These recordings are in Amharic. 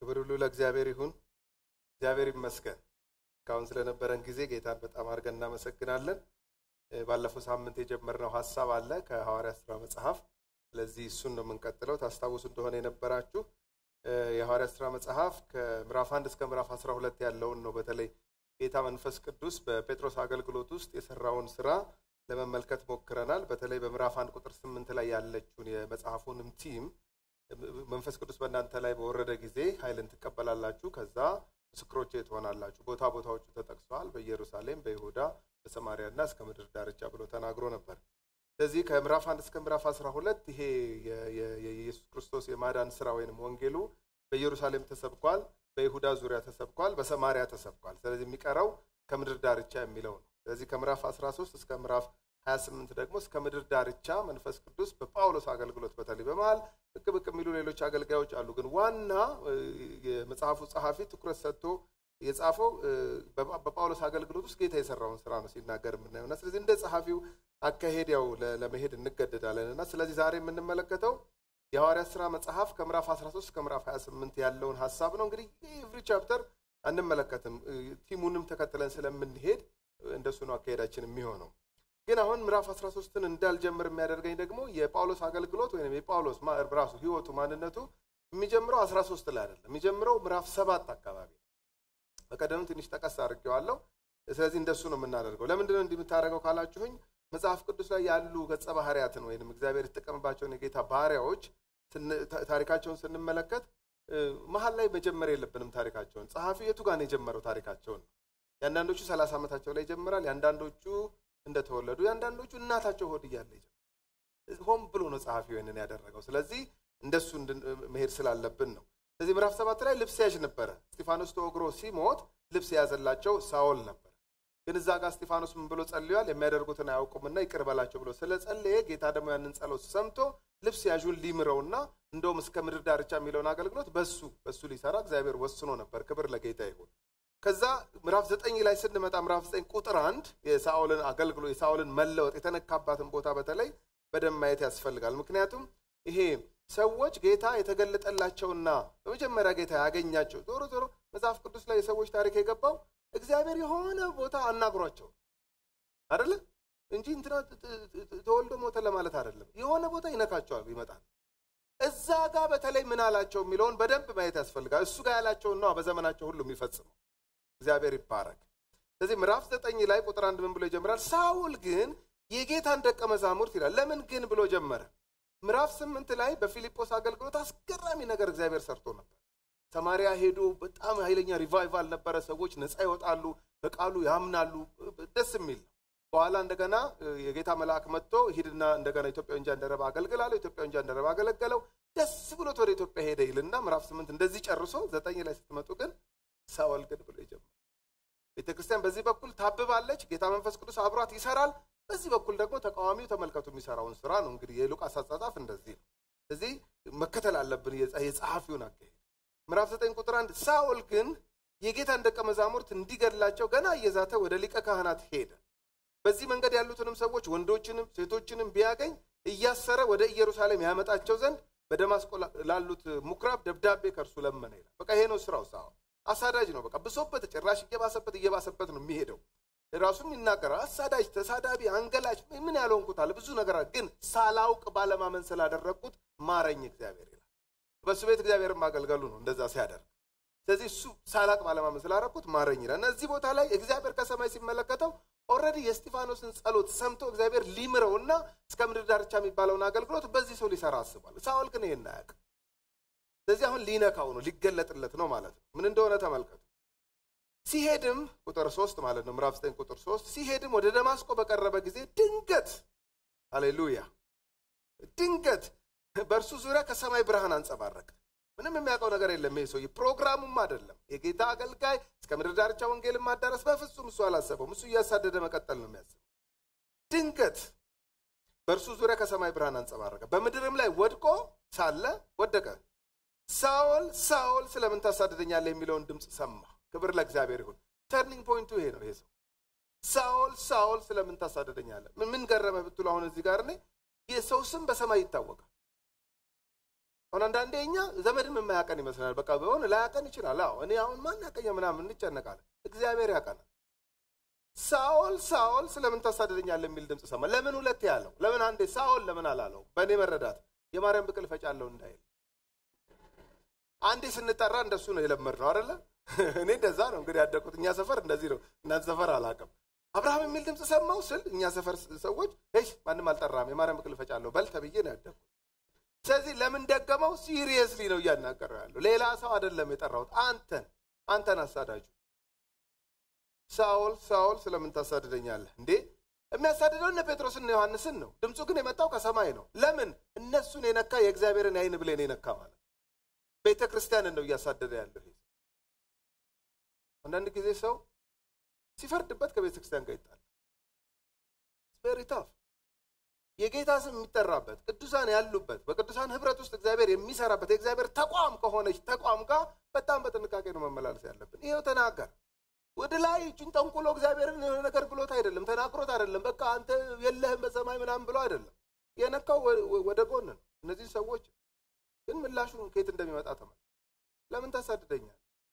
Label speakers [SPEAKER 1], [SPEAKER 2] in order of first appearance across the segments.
[SPEAKER 1] ክብር ሁሉ ለእግዚአብሔር ይሁን። እግዚአብሔር ይመስገን። እስካሁን ስለነበረን ጊዜ ጌታን በጣም አድርገን እናመሰግናለን። ባለፈው ሳምንት የጀመርነው ሀሳብ አለ ከሐዋርያ ስራ መጽሐፍ። ስለዚህ እሱን ነው የምንቀጥለው። ታስታውሱ እንደሆነ የነበራችሁ የሐዋርያ ስራ መጽሐፍ ከምዕራፍ አንድ እስከ ምዕራፍ አስራ ሁለት ያለውን ነው። በተለይ ጌታ መንፈስ ቅዱስ በጴጥሮስ አገልግሎት ውስጥ የሰራውን ስራ ለመመልከት ሞክረናል። በተለይ በምዕራፍ አንድ ቁጥር ስምንት ላይ ያለችውን የመጽሐፉንም ቲም መንፈስ ቅዱስ በእናንተ ላይ በወረደ ጊዜ ኃይልን ትቀበላላችሁ፣ ከዛ ምስክሮቼ ትሆናላችሁ። ቦታ ቦታዎቹ ተጠቅሰዋል። በኢየሩሳሌም፣ በይሁዳ፣ በሰማሪያ እና እስከ ምድር ዳርቻ ብሎ ተናግሮ ነበር። ስለዚህ ከምዕራፍ አንድ እስከ ምዕራፍ አስራ ሁለት ይሄ የኢየሱስ ክርስቶስ የማዳን ስራ ወይንም ወንጌሉ በኢየሩሳሌም ተሰብኳል፣ በይሁዳ ዙሪያ ተሰብኳል፣ በሰማሪያ ተሰብኳል። ስለዚህ የሚቀረው ከምድር ዳርቻ የሚለው ነው። ስለዚህ ከምዕራፍ 13 እስከ ምዕራፍ 28 ደግሞ እስከ ምድር ዳርቻ መንፈስ ቅዱስ በጳውሎስ አገልግሎት በተለይ በመሃል ብቅ ብቅ የሚሉ ሌሎች አገልጋዮች አሉ። ግን ዋና የመጽሐፉ ጸሐፊ ትኩረት ሰጥቶ የጻፈው በጳውሎስ አገልግሎት ውስጥ ጌታ የሰራውን ስራ ነው ሲናገር የምናየው እና ስለዚህ እንደ ጸሐፊው አካሄድ ያው ለመሄድ እንገደዳለን እና ስለዚህ ዛሬ የምንመለከተው የሐዋርያት ስራ መጽሐፍ ከምዕራፍ 13 እስከ ምዕራፍ 28 ያለውን ሀሳብ ነው። እንግዲህ ኤቭሪ ቻፕተር አንመለከትም፣ ቲሙንም ተከትለን ስለምንሄድ እንደሱ ነው አካሄዳችን የሚሆነው። ግን አሁን ምዕራፍ 13ን እንዳልጀምር የሚያደርገኝ ደግሞ የጳውሎስ አገልግሎት ወይም የጳውሎስ ራሱ ህይወቱ ማንነቱ የሚጀምረው 13 ላይ አይደለም፣ የሚጀምረው ምዕራፍ ሰባት አካባቢ ነው። በቀደም ትንሽ ጠቀስ አድርጌዋለሁ። ስለዚህ እንደሱ ነው የምናደርገው። ለምንድነው እንዲህ የምታደርገው ካላችሁኝ መጽሐፍ ቅዱስ ላይ ያሉ ገጸ ባህርያትን ወይም እግዚአብሔር የተጠቀምባቸውን የጌታ ባህሪያዎች ታሪካቸውን ስንመለከት መሀል ላይ መጀመር የለብንም። ታሪካቸውን ጸሐፊው የቱ ጋር ነው የጀመረው? ታሪካቸውን ነው። የአንዳንዶቹ ሰላሳ ዓመታቸው ላይ ይጀምራል። የአንዳንዶቹ እንደተወለዱ የአንዳንዶቹ እናታቸው ሆድ እያለ ይጀምራል። ሆን ብሎ ነው ጸሐፊው ይህንን ያደረገው። ስለዚህ እንደሱ መሄድ ስላለብን ነው። ስለዚህ ምዕራፍ ሰባት ላይ ልብስ ያዥ ነበረ። እስጢፋኖስ ተወግሮ ሲሞት ልብስ የያዘላቸው ሳኦል ነበር። ግን እዛ ጋር እስጢፋኖስ ምን ብሎ ጸልዮአል? የሚያደርጉትን አያውቁምና ይቅር በላቸው ብሎ ስለጸለየ ጌታ ደግሞ ያንን ጸሎት ሰምቶ ልብስ ያዡን ሊምረውና እንደውም እስከ ምድር ዳርቻ የሚለውን አገልግሎት በሱ በሱ ሊሰራ እግዚአብሔር ወስኖ ነበር። ክብር ለጌታ ይሁን። ከዛ ምዕራፍ ዘጠኝ ላይ ስንመጣ ምዕራፍ ዘጠኝ ቁጥር አንድ የሳኦልን አገልግሎት የሳኦልን መለወጥ የተነካባትን ቦታ በተለይ በደንብ ማየት ያስፈልጋል። ምክንያቱም ይሄ ሰዎች ጌታ የተገለጠላቸውና በመጀመሪያ ጌታ ያገኛቸው ዞሮ ዞሮ መጽሐፍ ቅዱስ ላይ የሰዎች ታሪክ የገባው እግዚአብሔር የሆነ ቦታ አናግሯቸው አደለ እንጂ እንትና ተወልዶ ሞተ ለማለት አይደለም። የሆነ ቦታ ይነካቸዋል፣ ይመጣል። እዛ ጋር በተለይ ምን አላቸው የሚለውን በደንብ ማየት ያስፈልጋል። እሱ ጋር ያላቸውን ነው በዘመናቸው ሁሉ የሚፈጽመው። እግዚአብሔር ይባረክ። ስለዚህ ምዕራፍ ዘጠኝ ላይ ቁጥር አንድ ምን ብሎ ይጀምራል? ሳውል ግን የጌታን ደቀ መዛሙርት ይላል። ለምን ግን ብሎ ጀመረ? ምዕራፍ ስምንት ላይ በፊልጶስ አገልግሎት አስገራሚ ነገር እግዚአብሔር ሰርቶ ነበር። ሰማሪያ ሄዶ በጣም ኃይለኛ ሪቫይቫል ነበረ። ሰዎች ነፃ ይወጣሉ፣ በቃሉ ያምናሉ። ደስ የሚል ነው። በኋላ እንደገና የጌታ መልአክ መጥቶ ሂድና እንደገና ኢትዮጵያዊ ጃንደረባ አገልግል አለው። ኢትዮጵያዊ ጃንደረባ አገለገለው። ደስ ብሎት ወደ ኢትዮጵያ ሄደ ይልና ምዕራፍ ስምንት እንደዚህ ጨርሶ ዘጠኝ ላይ ስትመጡ ግን ሳውል ግን ብሎ ይጀምራል። ቤተ ክርስቲያን በዚህ በኩል ታብባለች። ጌታ መንፈስ ቅዱስ አብሯት ይሰራል። በዚህ በኩል ደግሞ ተቃዋሚው ተመልከቱ የሚሰራውን ስራ ነው። እንግዲህ የሉቃስ አጻጻፍ እንደዚህ ነው። ስለዚህ መከተል አለብን የጸሐፊውን አካሄድ። ምዕራፍ ዘጠኝ ቁጥር አንድ ሳኦል ግን የጌታን ደቀ መዛሙርት እንዲገድላቸው ገና እየዛተ ወደ ሊቀ ካህናት ሄደ። በዚህ መንገድ ያሉትንም ሰዎች ወንዶችንም ሴቶችንም ቢያገኝ እያሰረ ወደ ኢየሩሳሌም ያመጣቸው ዘንድ በደማስቆ ላሉት ምኩራብ ደብዳቤ ከእርሱ ለመነ ይላል። በቃ ይሄ ነው ስራው። ሳኦል አሳዳጅ ነው። በቃ ብሶበት ጭራሽ እየባሰበት እየባሰበት ነው የሚሄደው። ራሱም ይናገራል። አሳዳጅ፣ ተሳዳቢ፣ አንገላች ምን ያልሆንኩት አለ ብዙ ነገር ግን ሳላውቅ ባለማመን ስላደረግኩት ማረኝ እግዚአብሔር ይላል። በእሱ ቤት እግዚአብሔር ማገልገሉ ነው እንደዛ ሲያደርግ። ስለዚህ እሱ ሳላቅ ባለማመን ስላደረግኩት ማረኝ ይላል እና እዚህ ቦታ ላይ እግዚአብሔር ከሰማይ ሲመለከተው ኦልሬዲ የእስጢፋኖስን ጸሎት ሰምቶ እግዚአብሔር ሊምረውና እስከ ምድር ዳርቻ የሚባለውን አገልግሎት በዚህ ሰው ሊሰራ አስቧል። ሳኦል ግን ይሄን አያውቅም። ስለዚህ አሁን ሊነካው ነው ሊገለጥለት ነው ማለት ነው። ምን እንደሆነ ተመልከቱ። ሲሄድም ቁጥር ሶስት ማለት ነው ምዕራፍ ዘጠኝ ቁጥር ሶስት ሲሄድም ወደ ደማስቆ በቀረበ ጊዜ ድንገት ሃሌሉያ ድንገት በእርሱ ዙሪያ ከሰማይ ብርሃን አንጸባረቀ። ምንም የሚያውቀው ነገር የለም ይሄ ሰውዬ። ፕሮግራሙም አይደለም የጌታ አገልጋይ እስከ ምድር ዳርቻ ወንጌልን ማዳረስ በፍጹም እሱ አላሰበውም። እሱ እያሳደደ መቀጠል ነው የሚያስበው። ድንገት በእርሱ ዙሪያ ከሰማይ ብርሃን አንጸባረቀ። በምድርም ላይ ወድቆ ሳለ ወደቀ። ሳኦል ሳኦል ስለምን ታሳድደኛለህ የሚለውን ድምፅ ሰማ። ክብር ለእግዚአብሔር ይሁን። ተርኒንግ ፖይንቱ ይሄ ነው። ይሄ ሰው ሳኦል ሳኦል ስለምን ታሳደደኛለህ? ምን ገረመ ብትሉ አሁን እዚህ ጋር እኔ የሰው ስም በሰማይ ይታወቃል። አሁን አንዳንዴ እኛ ዘመድም የማያቀን ይመስላል። በቃ ቢሆን ላያቀን ይችላል። አዎ እኔ አሁን ማን ያቀኛ ምናምን እንጨነቃለን። እግዚአብሔር ያቀናል። ሳኦል ሳኦል ስለምን ታሳድደኛለህ የሚል ድምፅ ሰማ። ለምን ሁለት ያለው? ለምን አንዴ ሳኦል ለምን አላለው? በእኔ መረዳት የማርያም ብቅል ፈጫለሁ እንዳይል አንዴ ስንጠራ እንደሱ ነው የለመድነው አይደለ? እኔ እንደዛ ነው እንግዲህ ያደግኩት። እኛ ሰፈር እንደዚህ ነው። እናንተ ሰፈር አላውቅም። አብርሃም የሚል ድምፅ ሰማው ስል እኛ ሰፈር ሰዎች ሽ ማንም አልጠራም የማርያም ብቅል ፈጫለሁ በል ተብዬ ነው ያደግኩት። ስለዚህ ለምን ደገመው? ሲሪየስሊ ነው እያናገረው ያለው። ሌላ ሰው አይደለም የጠራሁት፣ አንተን አንተን አሳዳጁ ሳኦል ሳኦል ስለምን ታሳድደኛለህ እንዴ? የሚያሳድደው እነ ጴጥሮስና ዮሐንስን ነው። ድምፁ ግን የመጣው ከሰማይ ነው። ለምን? እነሱን የነካ የእግዚአብሔርን አይን ብሌን የነካ ማለት ቤተ ክርስቲያንን ነው እያሳደደ ያለው። ይሄ አንዳንድ ጊዜ ሰው ሲፈርድበት ከቤተ ክርስቲያን ጋር ይጣላል። ቬሪ ታፍ የጌታ ስም የሚጠራበት ቅዱሳን ያሉበት በቅዱሳን ህብረት ውስጥ እግዚአብሔር የሚሰራበት የእግዚአብሔር ተቋም ከሆነች ተቋም ጋር በጣም በጥንቃቄ ነው መመላለስ ያለብን። ይሄው ተናገር ወደ ላይ እጁን ጠንቁሎ እግዚአብሔርን የሆነ ነገር ብሎት አይደለም፣ ተናግሮት አይደለም። በቃ አንተ የለህም በሰማይ ምናምን ብሎ አይደለም። የነካው ወደ ጎን ነው። እነዚህ ሰዎች ግን ምላሹን ከየት እንደሚመጣ ተመልከቱ። ለምን ታሳድደኛል?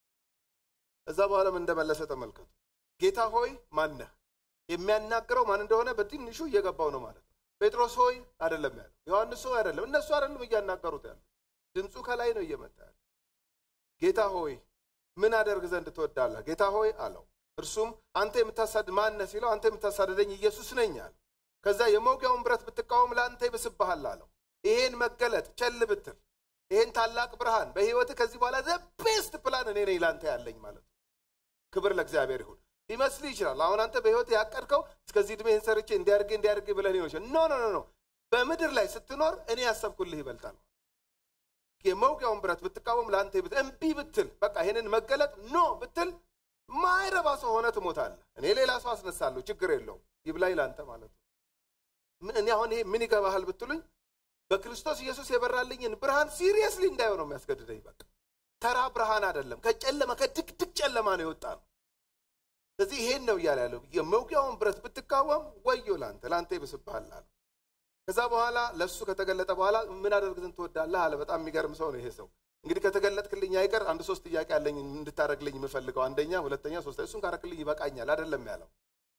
[SPEAKER 1] እዛ በኋላ ምን እንደመለሰ ተመልከቱ። ጌታ ሆይ ማነህ? የሚያናግረው ማን እንደሆነ በትንሹ እየገባው ነው ማለት ነው። ጴጥሮስ ሆይ አይደለም ያለው፣ ዮሐንስ ሆይ አይደለም። እነሱ አይደለም እያናገሩት ያሉ፣ ድምፁ ከላይ ነው እየመጣ ያለ። ጌታ ሆይ ምን አደርግ ዘንድ ትወዳለህ? ጌታ ሆይ አለው። እርሱም አንተ የምታሳድ ማነህ ሲለው አንተ የምታሳድደኝ ኢየሱስ ነኝ አለው። ከዛ የመውጊያውን ብረት ብትቃወም ለአንተ ይብስብሃል አለው። ይሄን መገለጥ ቸል ብትል ይሄን ታላቅ ብርሃን በህይወት ከዚህ በኋላ ዘ ቤስት ፕላን እኔ ነኝ ለአንተ ያለኝ ማለት ነው። ክብር ለእግዚአብሔር ይሁን። ሊመስልህ ይችላል። አሁን አንተ በህይወት ያቀድከው እስከዚህ ዕድሜህን ሰርቼ እንዲያርግ እንዲያርግ ብለህ ሊሆን ይችላል። ኖ ኖ ኖ ኖ በምድር ላይ ስትኖር እኔ ያሰብኩልህ ይበልጣል። የመውጊያውን ብረት ብትቃወም ለአንተ ብት እምቢ ብትል በቃ ይሄንን መገለጥ ኖ ብትል ማይረባ ሰው ሆነ ትሞታለህ። እኔ ሌላ ሰው አስነሳለሁ፣ ችግር የለውም ይብላኝ ለአንተ ማለት ነው። እኔ አሁን ይሄ ምን ይገባሃል ብትሉኝ በክርስቶስ ኢየሱስ የበራልኝን ብርሃን ሲሪየስሊ እንዳየው ነው የሚያስገድደኝ። በቃ ተራ ብርሃን አይደለም፣ ከጨለማ ከድቅድቅ ጨለማ ነው የወጣ ነው። ስለዚህ ይሄን ነው እያለ ያለው የመውጊያውን ብረት ብትቃወም ወዮ ለአንተ ለአንተ ይብስብሃል አለ። ከዛ በኋላ ለእሱ ከተገለጠ በኋላ ምን አደርግ ዘንድ ትወዳለህ አለ። በጣም የሚገርም ሰው ነው ይሄ ሰው። እንግዲህ ከተገለጥክልኝ አይቀር አንድ ሶስት ጥያቄ አለኝ እንድታደረግልኝ የምፈልገው አንደኛ፣ ሁለተኛ፣ ሶስት እሱን ካረክልኝ ይበቃኛል አይደለም ያለው።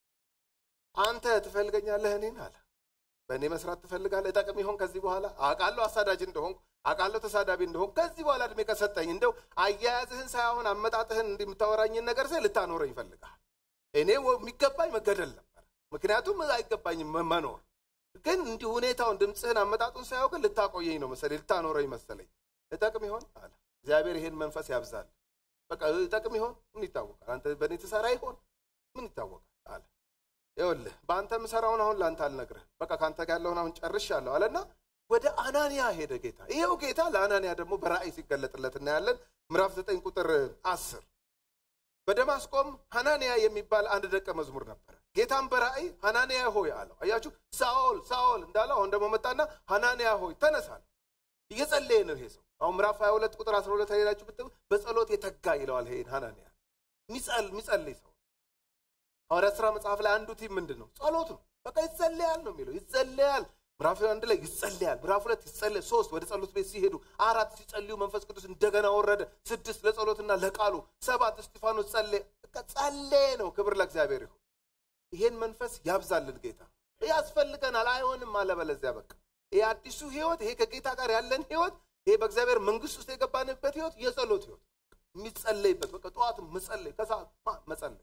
[SPEAKER 1] አንተ ትፈልገኛለህ እኔን አለ በእኔ መስራት ትፈልጋለህ? እጠቅም ይሆን ከዚህ በኋላ አውቃለሁ አሳዳጅ እንደሆን አውቃለሁ ተሳዳቢ እንደሆን ከዚህ በኋላ እድሜ ከሰጠኝ እንደው አያያዝህን ሳይሆን አመጣጥህን እንዲህ የምታወራኝን ነገር ስል ልታኖረኝ ይፈልጋል። እኔ የሚገባኝ መገደል ነበር፣ ምክንያቱም አይገባኝም መኖር። ግን እንዲህ ሁኔታውን ድምፅህን አመጣጡን ሳያው ግን ልታቆየኝ ነው መሰለኝ፣ ልታኖረኝ መሰለኝ። እጠቅም ይሆን አለ። እግዚአብሔር ይሄን መንፈስ ያብዛል። በቃ እጠቅም ይሆን ምን ይታወቃል? አንተ በእኔ ትሰራ ይሆን ምን ይታወቃል አለ። ይኸውልህ በአንተ ምሰራውን አሁን ለአንተ አልነግርህም። በቃ ከአንተ ጋር ያለውን አሁን ጨርሻለሁ አለና ወደ አናንያ ሄደ ጌታ። ይኸው ጌታ ለአናንያ ደግሞ በራእይ ሲገለጥለት እናያለን። ምዕራፍ ዘጠኝ ቁጥር አስር በደማስቆም ሐናንያ የሚባል አንድ ደቀ መዝሙር ነበረ። ጌታም በራእይ ሐናንያ ሆይ አለው። አያችሁ ሳኦል ሳኦል እንዳለው አሁን ደግሞ መጣና ሐናንያ ሆይ ተነሳል። እየጸለየ ነው ይሄ ሰው። አሁን ምዕራፍ 22 ቁጥር 12 ሄዳችሁ ብትሉ በጸሎት የተጋ ይለዋል። ይሄን ሐናንያ የሚጸልይ ሰው ሐዋርያት ሥራ መጽሐፍ ላይ አንዱ ቲም ምንድን ነው? ጸሎት ነው። በቃ ይጸለያል ነው የሚለው። ይጸለያል። ምዕራፍ አንድ ላይ ይጸለያል። ምዕራፍ ሁለት ይጸለይ። ሶስት ወደ ጸሎት ቤት ሲሄዱ፣ አራት ሲጸልዩ መንፈስ ቅዱስ እንደገና ወረደ። ስድስት ለጸሎትና ለቃሉ፣ ሰባት እስጢፋኖስ ጸለየ። በቃ ጸለየ ነው። ክብር ለእግዚአብሔር ይሁን። ይሄን መንፈስ ያብዛልን ጌታ። ያስፈልገናል። አይሆንም አለበለዚያ በቃ ይሄ አዲሱ ህይወት፣ ይሄ ከጌታ ጋር ያለን ህይወት፣ ይሄ በእግዚአብሔር መንግስት ውስጥ የገባንበት ህይወት የጸሎት ህይወት የሚጸለይበት በቃ ጠዋት መጸለይ፣ ከሰዓት መጸለይ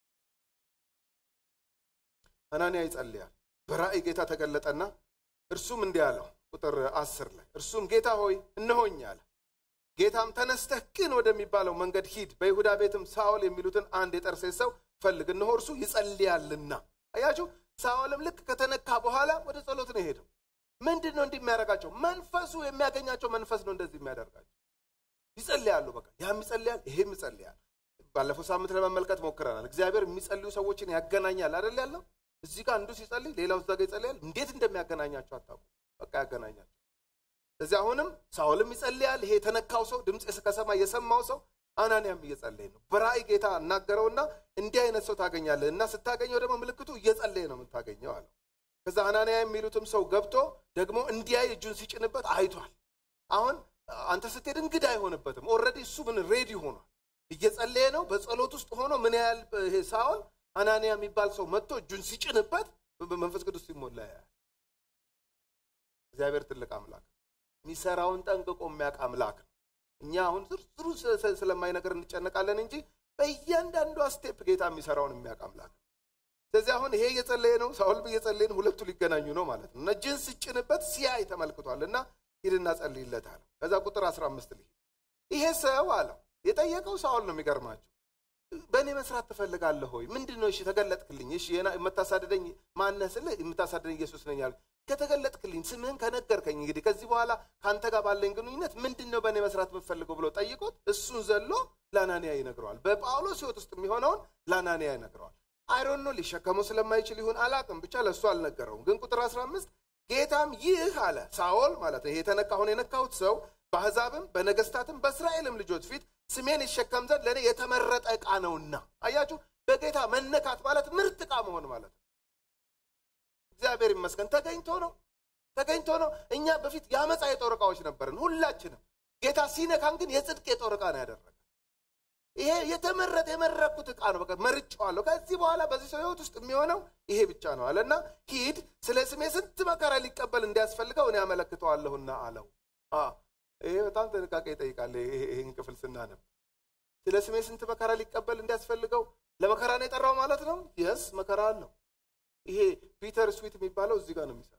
[SPEAKER 1] ሐናንያ ይጸልያል። በራእይ ጌታ ተገለጠና እርሱም እንዲህ አለው፣ ቁጥር አስር ላይ እርሱም ጌታ ሆይ እነሆኝ አለ። ጌታም ተነስተህ ቅን ወደሚባለው መንገድ ሂድ፣ በይሁዳ ቤትም ሳኦል የሚሉትን አንድ የጠርሴስ ሰው ፈልግ፣ እነሆ እርሱ ይጸልያልና። አያችሁ፣ ሳኦልም ልክ ከተነካ በኋላ ወደ ጸሎት ነው የሄደው። ምንድን ነው እንዲህ የሚያደርጋቸው? መንፈሱ የሚያገኛቸው መንፈስ ነው እንደዚህ የሚያደርጋቸው። ይጸልያሉ፣ በቃ ያም ይጸልያል፣ ይሄም ይጸልያል። ባለፈው ሳምንት ለመመልከት ሞክረናል። እግዚአብሔር የሚጸልዩ ሰዎችን ያገናኛል አይደል ያለው እዚህ ጋር አንዱ ሲጸልይ ሌላው እዛ ጋር ይጸልያል። እንዴት እንደሚያገናኛቸው አታውቁ። በቃ ያገናኛቸው። ስለዚህ አሁንም ሳኦልም ይጸልያል። ይሄ የተነካው ሰው ድምፅ ከሰማይ የሰማው ሰው አናንያም እየጸለየ ነው። በራእይ ጌታ እናገረውና እንዲህ አይነት ሰው ታገኛለህ እና ስታገኘው ደግሞ ምልክቱ እየጸለየ ነው የምታገኘው አለው። ከዛ አናንያ የሚሉትም ሰው ገብቶ ደግሞ እንዲያይ እጁን ሲጭንበት አይቷል። አሁን አንተ ስትሄድ እንግዳ አይሆንበትም። ኦልሬዲ እሱ ምን ሬዲ ሆኗል። እየጸለየ ነው። በጸሎት ውስጥ ሆኖ ምን ያህል ይሄ ሳኦል አናንያ የሚባል ሰው መጥቶ እጁን ሲጭንበት መንፈስ ቅዱስ ሲሞላ ያያል። እግዚአብሔር ትልቅ አምላክ ነው። የሚሰራውን ጠንቅቆ የሚያውቅ አምላክ ነው። እኛ አሁን ዝርዝሩ ስለማይነገር እንጨነቃለን እንጂ በእያንዳንዷ ስቴፕ ጌታ የሚሰራውን የሚያውቅ አምላክ ነው። ስለዚህ አሁን ይሄ እየጸለየ ነው፣ ሳኦል እየጸለየ ነው። ሁለቱ ሊገናኙ ነው ማለት ነው። እጅን ስጭንበት ሲያይ ተመልክቷል እና ሂድና ጸልይለት አለው። ከዛ ቁጥር አስራ አምስት ልሂድ ይሄ ሰው አለው የጠየቀው ሳኦል ነው። የሚገርማቸው በእኔ መስራት ትፈልጋለህ ሆይ? ምንድን ነው? እሺ ተገለጥክልኝ። እሺ የምታሳድደኝ ማነህ ስልህ የምታሳድደኝ ኢየሱስ ነኝ አለ። ከተገለጥክልኝ ስምህን ከነገርከኝ እንግዲህ ከዚህ በኋላ ከአንተ ጋር ባለኝ ግንኙነት ምንድን ነው በእኔ መስራት የምፈልገው ብሎ ጠይቆት እሱን ዘሎ ለአናንያ ይነግረዋል። በጳውሎስ ሕይወት ውስጥ የሚሆነውን ለአናንያ ይነግረዋል። አይሮን ነው ሊሸከመው ስለማይችል ይሁን አላቅም፣ ብቻ ለእሱ አልነገረውም። ግን ቁጥር 15 ጌታም ይህ አለ ሳኦል ማለት ነው ይሄ የተነካ አሁን የነካሁት ሰው በአሕዛብም በነገስታትም በእስራኤልም ልጆች ፊት ስሜን ይሸከም ዘንድ ለእኔ የተመረጠ ዕቃ ነውና። አያችሁ፣ በጌታ መነካት ማለት ምርጥ ዕቃ መሆን ማለት ነው። እግዚአብሔር ይመስገን ተገኝቶ ነው ተገኝቶ ነው። እኛ በፊት የአመፃ የጦር ዕቃዎች ነበርን ሁላችንም። ጌታ ሲነካን ግን የጽድቅ የጦር ዕቃ ነው ያደረገ። ይሄ የተመረጠ የመረኩት ዕቃ ነው። በቃ መርጬዋለሁ። ከዚህ በኋላ በዚህ ሰው ሕይወት ውስጥ የሚሆነው ይሄ ብቻ ነው አለና ሂድ፣ ስለ ስሜ ስንት መከራ ሊቀበል እንዲያስፈልገው እኔ ያመለክተዋለሁና አለው። ይሄ በጣም ጥንቃቄ ይጠይቃል። ይህን ክፍል ስናነብ ስለ ስሜ ስንት መከራ ሊቀበል እንዲያስፈልገው ለመከራ ነው የጠራው ማለት ነው። የስ መከራ አለው። ይሄ ፒተር ስዊት የሚባለው እዚህ ጋር ነው የሚሰራው።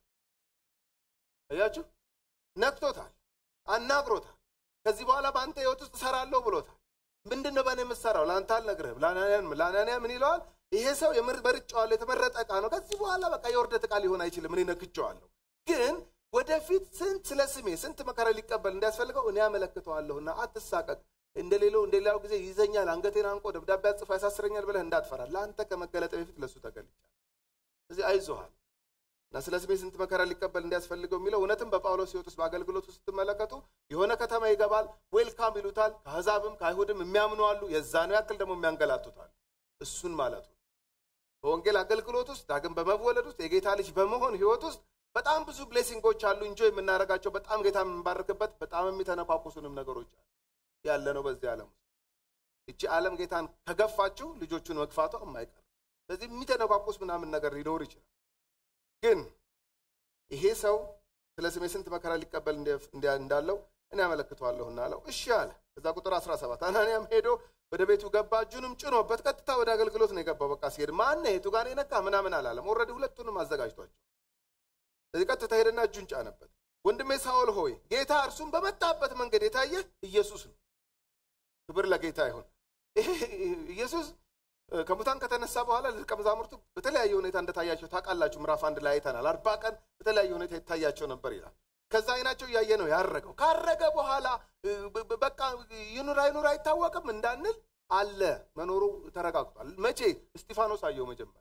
[SPEAKER 1] አያችሁ፣ ነክቶታል፣ አናግሮታል። ከዚህ በኋላ በአንተ ህይወት ውስጥ እሰራለሁ ብሎታል። ምንድን ነው በእኔ የምትሰራው? ለአንተ አልነግርህም። ለአናንያ ምን ይለዋል? ይሄ ሰው መርጬዋለሁ፣ የተመረጠ ዕቃ ነው። ከዚህ በኋላ በቃ የውርደት ዕቃ ሊሆን አይችልም። እኔ ነክቼዋለሁ ግን ወደፊት ስንት ስለ ስሜ ስንት መከራ ሊቀበል እንዲያስፈልገው እኔ ያመለክተዋለሁና አትሳቀቅ። እንደ ሌላው እንደ ሌላው ጊዜ ይዘኛል፣ አንገቴን አንቆ ደብዳቤ አጽፎ ያሳስረኛል ብለህ እንዳትፈራ። ለአንተ ከመገለጠ በፊት ለእሱ ተገልጫል። እዚህ አይዞሃል እና ስለ ስሜ ስንት መከራ ሊቀበል እንዲያስፈልገው የሚለው እውነትም በጳውሎስ ሕይወት ውስጥ በአገልግሎት ውስጥ ስትመለከቱ የሆነ ከተማ ይገባል፣ ዌልካም ይሉታል። ከአሕዛብም ከአይሁድም የሚያምኑ አሉ፣ የዛኑ ያክል ደግሞ የሚያንገላቱታል። እሱን ማለቱ በወንጌል አገልግሎት ውስጥ ዳግም በመወለድ ውስጥ የጌታ ልጅ በመሆን ሕይወት ውስጥ በጣም ብዙ ብሌሲንጎች አሉ። እንጆ የምናደርጋቸው በጣም ጌታ የምንባርክበት በጣም የሚተነኳኩሱንም ነገሮች አሉ ያለ ነው በዚህ ዓለም ውስጥ። እቺ ዓለም ጌታን ከገፋችው ልጆቹን መግፋቷ የማይቀር ስለዚህ የሚተነኳኩስ ምናምን ነገር ሊኖር ይችላል። ግን ይሄ ሰው ስለ ስሜ ስንት መከራ ሊቀበል እንዳለው እኔ ያመለክተዋለሁና አለው። እሺ አለ። ከዛ ቁጥር 17 አናንያም ሄዶ ወደ ቤቱ ገባ፣ እጁንም ጭኖበት ቀጥታ ወደ አገልግሎት ነው የገባው። በቃ ሲሄድ ማነ የቱ ጋር የነካ ምናምን አላለም። ኦልሬዲ ሁለቱንም አዘጋጅቷቸው ስለዚህ ቀጥታ ሄደና እጁን ጫነበት። ወንድሜ ሳኦል ሆይ ጌታ እርሱም በመጣበት መንገድ የታየ ኢየሱስ ነው። ክብር ለጌታ ይሁን። ይሄ ኢየሱስ ከሙታን ከተነሳ በኋላ ለደቀ መዛሙርቱ በተለያየ ሁኔታ እንደታያቸው ታውቃላችሁ። ምዕራፍ አንድ ላይ አይተናል። አርባ ቀን በተለያየ ሁኔታ ይታያቸው ነበር ይላል። ከዛ አይናቸው እያየ ነው ያረገው። ካረገ በኋላ በቃ ይኑር አይኑር አይታወቅም እንዳንል አለ መኖሩ ተረጋግጧል። መቼ እስጢፋኖስ አየው መጀመሪያ